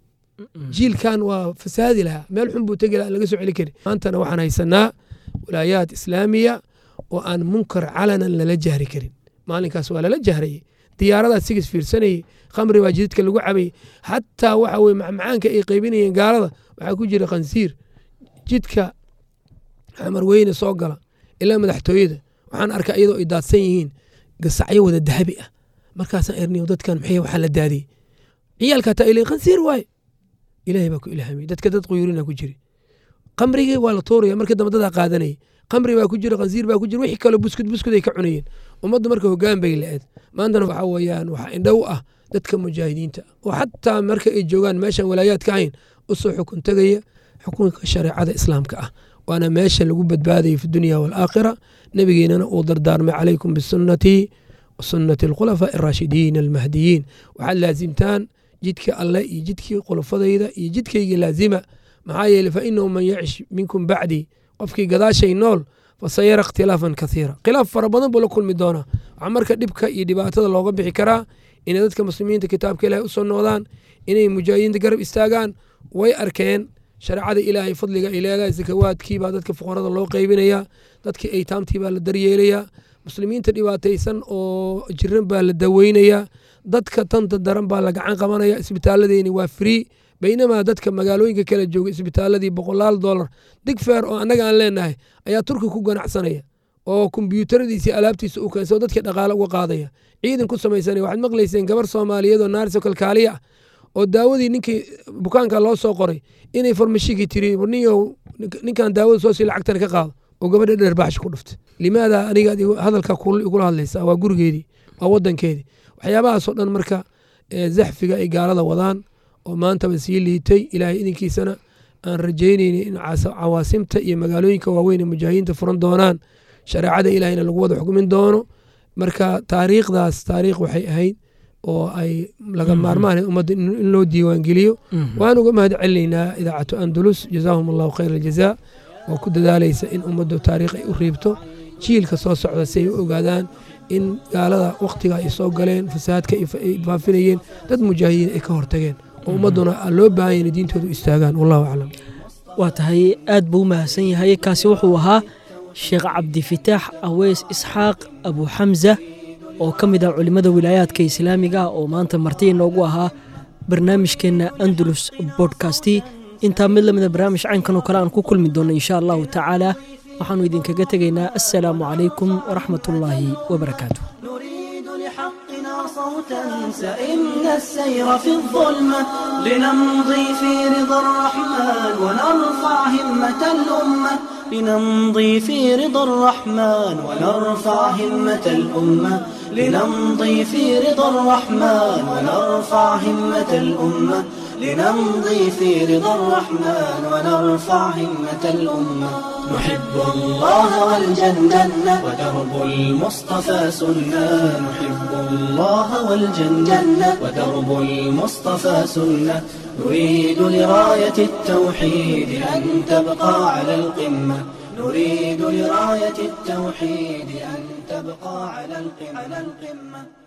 jiilkan waa fasahaadi lahaa meel xun buu tegi laha laga soo celi kari maantana waxaan haysanaa walaayaad islaamiya oo aan munkar calanan lala jahri karin maalinkaas waa lala jahrayey diyaaradaas sigis fiirsanayey khamri baa jididka lagu cabayey xataa waxa weye macmacaanka ay qaybinayeen gaalada waxaa ku jira khansiir jidka xamar weyne soo gala ilaa madaxtooyada waxaan arkaa iyadoo ay daadsan yihiin gasacyo wada dahabi ah markaasaan erniyo dadkan maxay waxaa la daadiyey ciyaalka hataa ilay khansiir waaye ilaahay baa ku ilaahamay dadka dad quyuurina ku jiri khamrigii waa la tuuraya markii dambe dadaa qaadanayay khamri baa ku jira khansiir baa ku jira wixii kaloo buskud buskud ay ka cunayeen ummaddu marka hoggaan bay la-eed maantana waxaa weeyaan waxaa indhow ah dadka mujaahidiinta oo xataa marka ay joogaan meeshan walaayaad ka hayn usoo xukun tegaya xukunka shareecada islaamka ah waana meesha lagu badbaadaya fi dunya waalaakhira nebigeenana uu dardaarmay calaykum bisunnatii wa sunnati alkhulafaa'i araashidiin almahdiyiin waxaad laasimtaan jidka alle iyo jidkii khulafadayda iyo jidkaygii laazima maxaa yeeley fa inahu man yacish minkum bacdii qofkii gadaashay nool fasayara ikhtilaafan kathiira khilaaf fara badan buu la kulmi doonaa waxaa marka dhibka iyo dhibaatada looga bixi karaa inay dadka muslimiinta kitaabka ilaahay usoo noqdaan inay mujaahidiinta garab istaagaan way arkeen shareecada ilaahay fadliga ay leedahay sakawaadkiibaa dadka fuqarada loo qaybinayaa dadkii aytaamtiibaa la daryeelayaa muslimiinta dhibaataysan oo jiran baa la daweynayaa dadka tanta daran baa la gacan qabanaya isbitaalladeeni waa free baynamaa dadka magaalooyinka kala jooga isbitaaladii boqolaal dolar digfeer oo annaga aan leenahay ayaa turki ku ganacsanaya oo kombyuutaradiisii alaabtiisa u keensa oo dadkii dhaqaale uga qaadaya ciidan ku samaysanaya waxaad maqlayseen gabar soomaaliyeed oo naariso kalkaaliya ah oo daawadii ninkii bukaanka loo soo qoray inay farmashigii tiri niyow ninkan daawada soo sii lacagtana ka qaado oo gabadha dherbaaxshi ku dhuftay limaada aniga hadalka igula hadlaysa waa gurigeedii waa wadankeedii waxyaabahaasoo dhan marka zaxfiga ay gaalada wadaan oo maantaba sii liitay ilaahay idinkiisana aan rajaynayni in cawaasimta iyo magaalooyinka waaweyn ee mujaahidiinta furan doonaan shareecada ilaahayna lagu wada xukmin doono marka taariikhdaas taariikh waxay ahayd oo ay laga maarmaan ummadda in loo diiwaangeliyo waan uga mahad celinaynaa idaacatu andalus jazaahum allahu khayr aljazaa oo ku dadaalaysa in ummaddu taariikh ay u riibto jiilka soo socda si ay u ogaadaan in gaalada wakhtiga ay soo galeen fasahaadka ay faafinayeen dad mujaahidiin ay ka hortageen oo ummadduna loo baahanya inay diintooda u istaagaan wallahu aclam waa tahay aad buu u mahadsan yahay kaasi wuxuu ahaa sheekh cabdifitaax aweys isxaaq abu xamza oo ka mid ah culimmada wilaayaadka islaamiga ah oo maanta marti inoogu ahaa barnaamijkeenna andalus bodkasti intaa mid lamida barnaamij caynkan oo kale aan ku kulmi doonno insha allahu tacaala waxaannu idinkaga tegaynaa assalaamu calaykum waraxmat ullaahi wabarakaatu نريد لحقنا صوتا سئمنا السير في الظلمة لنمضي في رضا الرحمن ونرفع همة الأمة لنمضي في رضا الرحمن ونرفع همة الأمة لنمضي في رضا الرحمن ونرفع همة الأمة لنمضي في رضا الرحمن ونرفع همة الأمة نحب الله والجنة ودرب المصطفى سنة نحب الله والجنة ودرب المصطفى سنة نريد لراية التوحيد أن تبقى على القمة نريد لراية التوحيد أن تبقى على القمة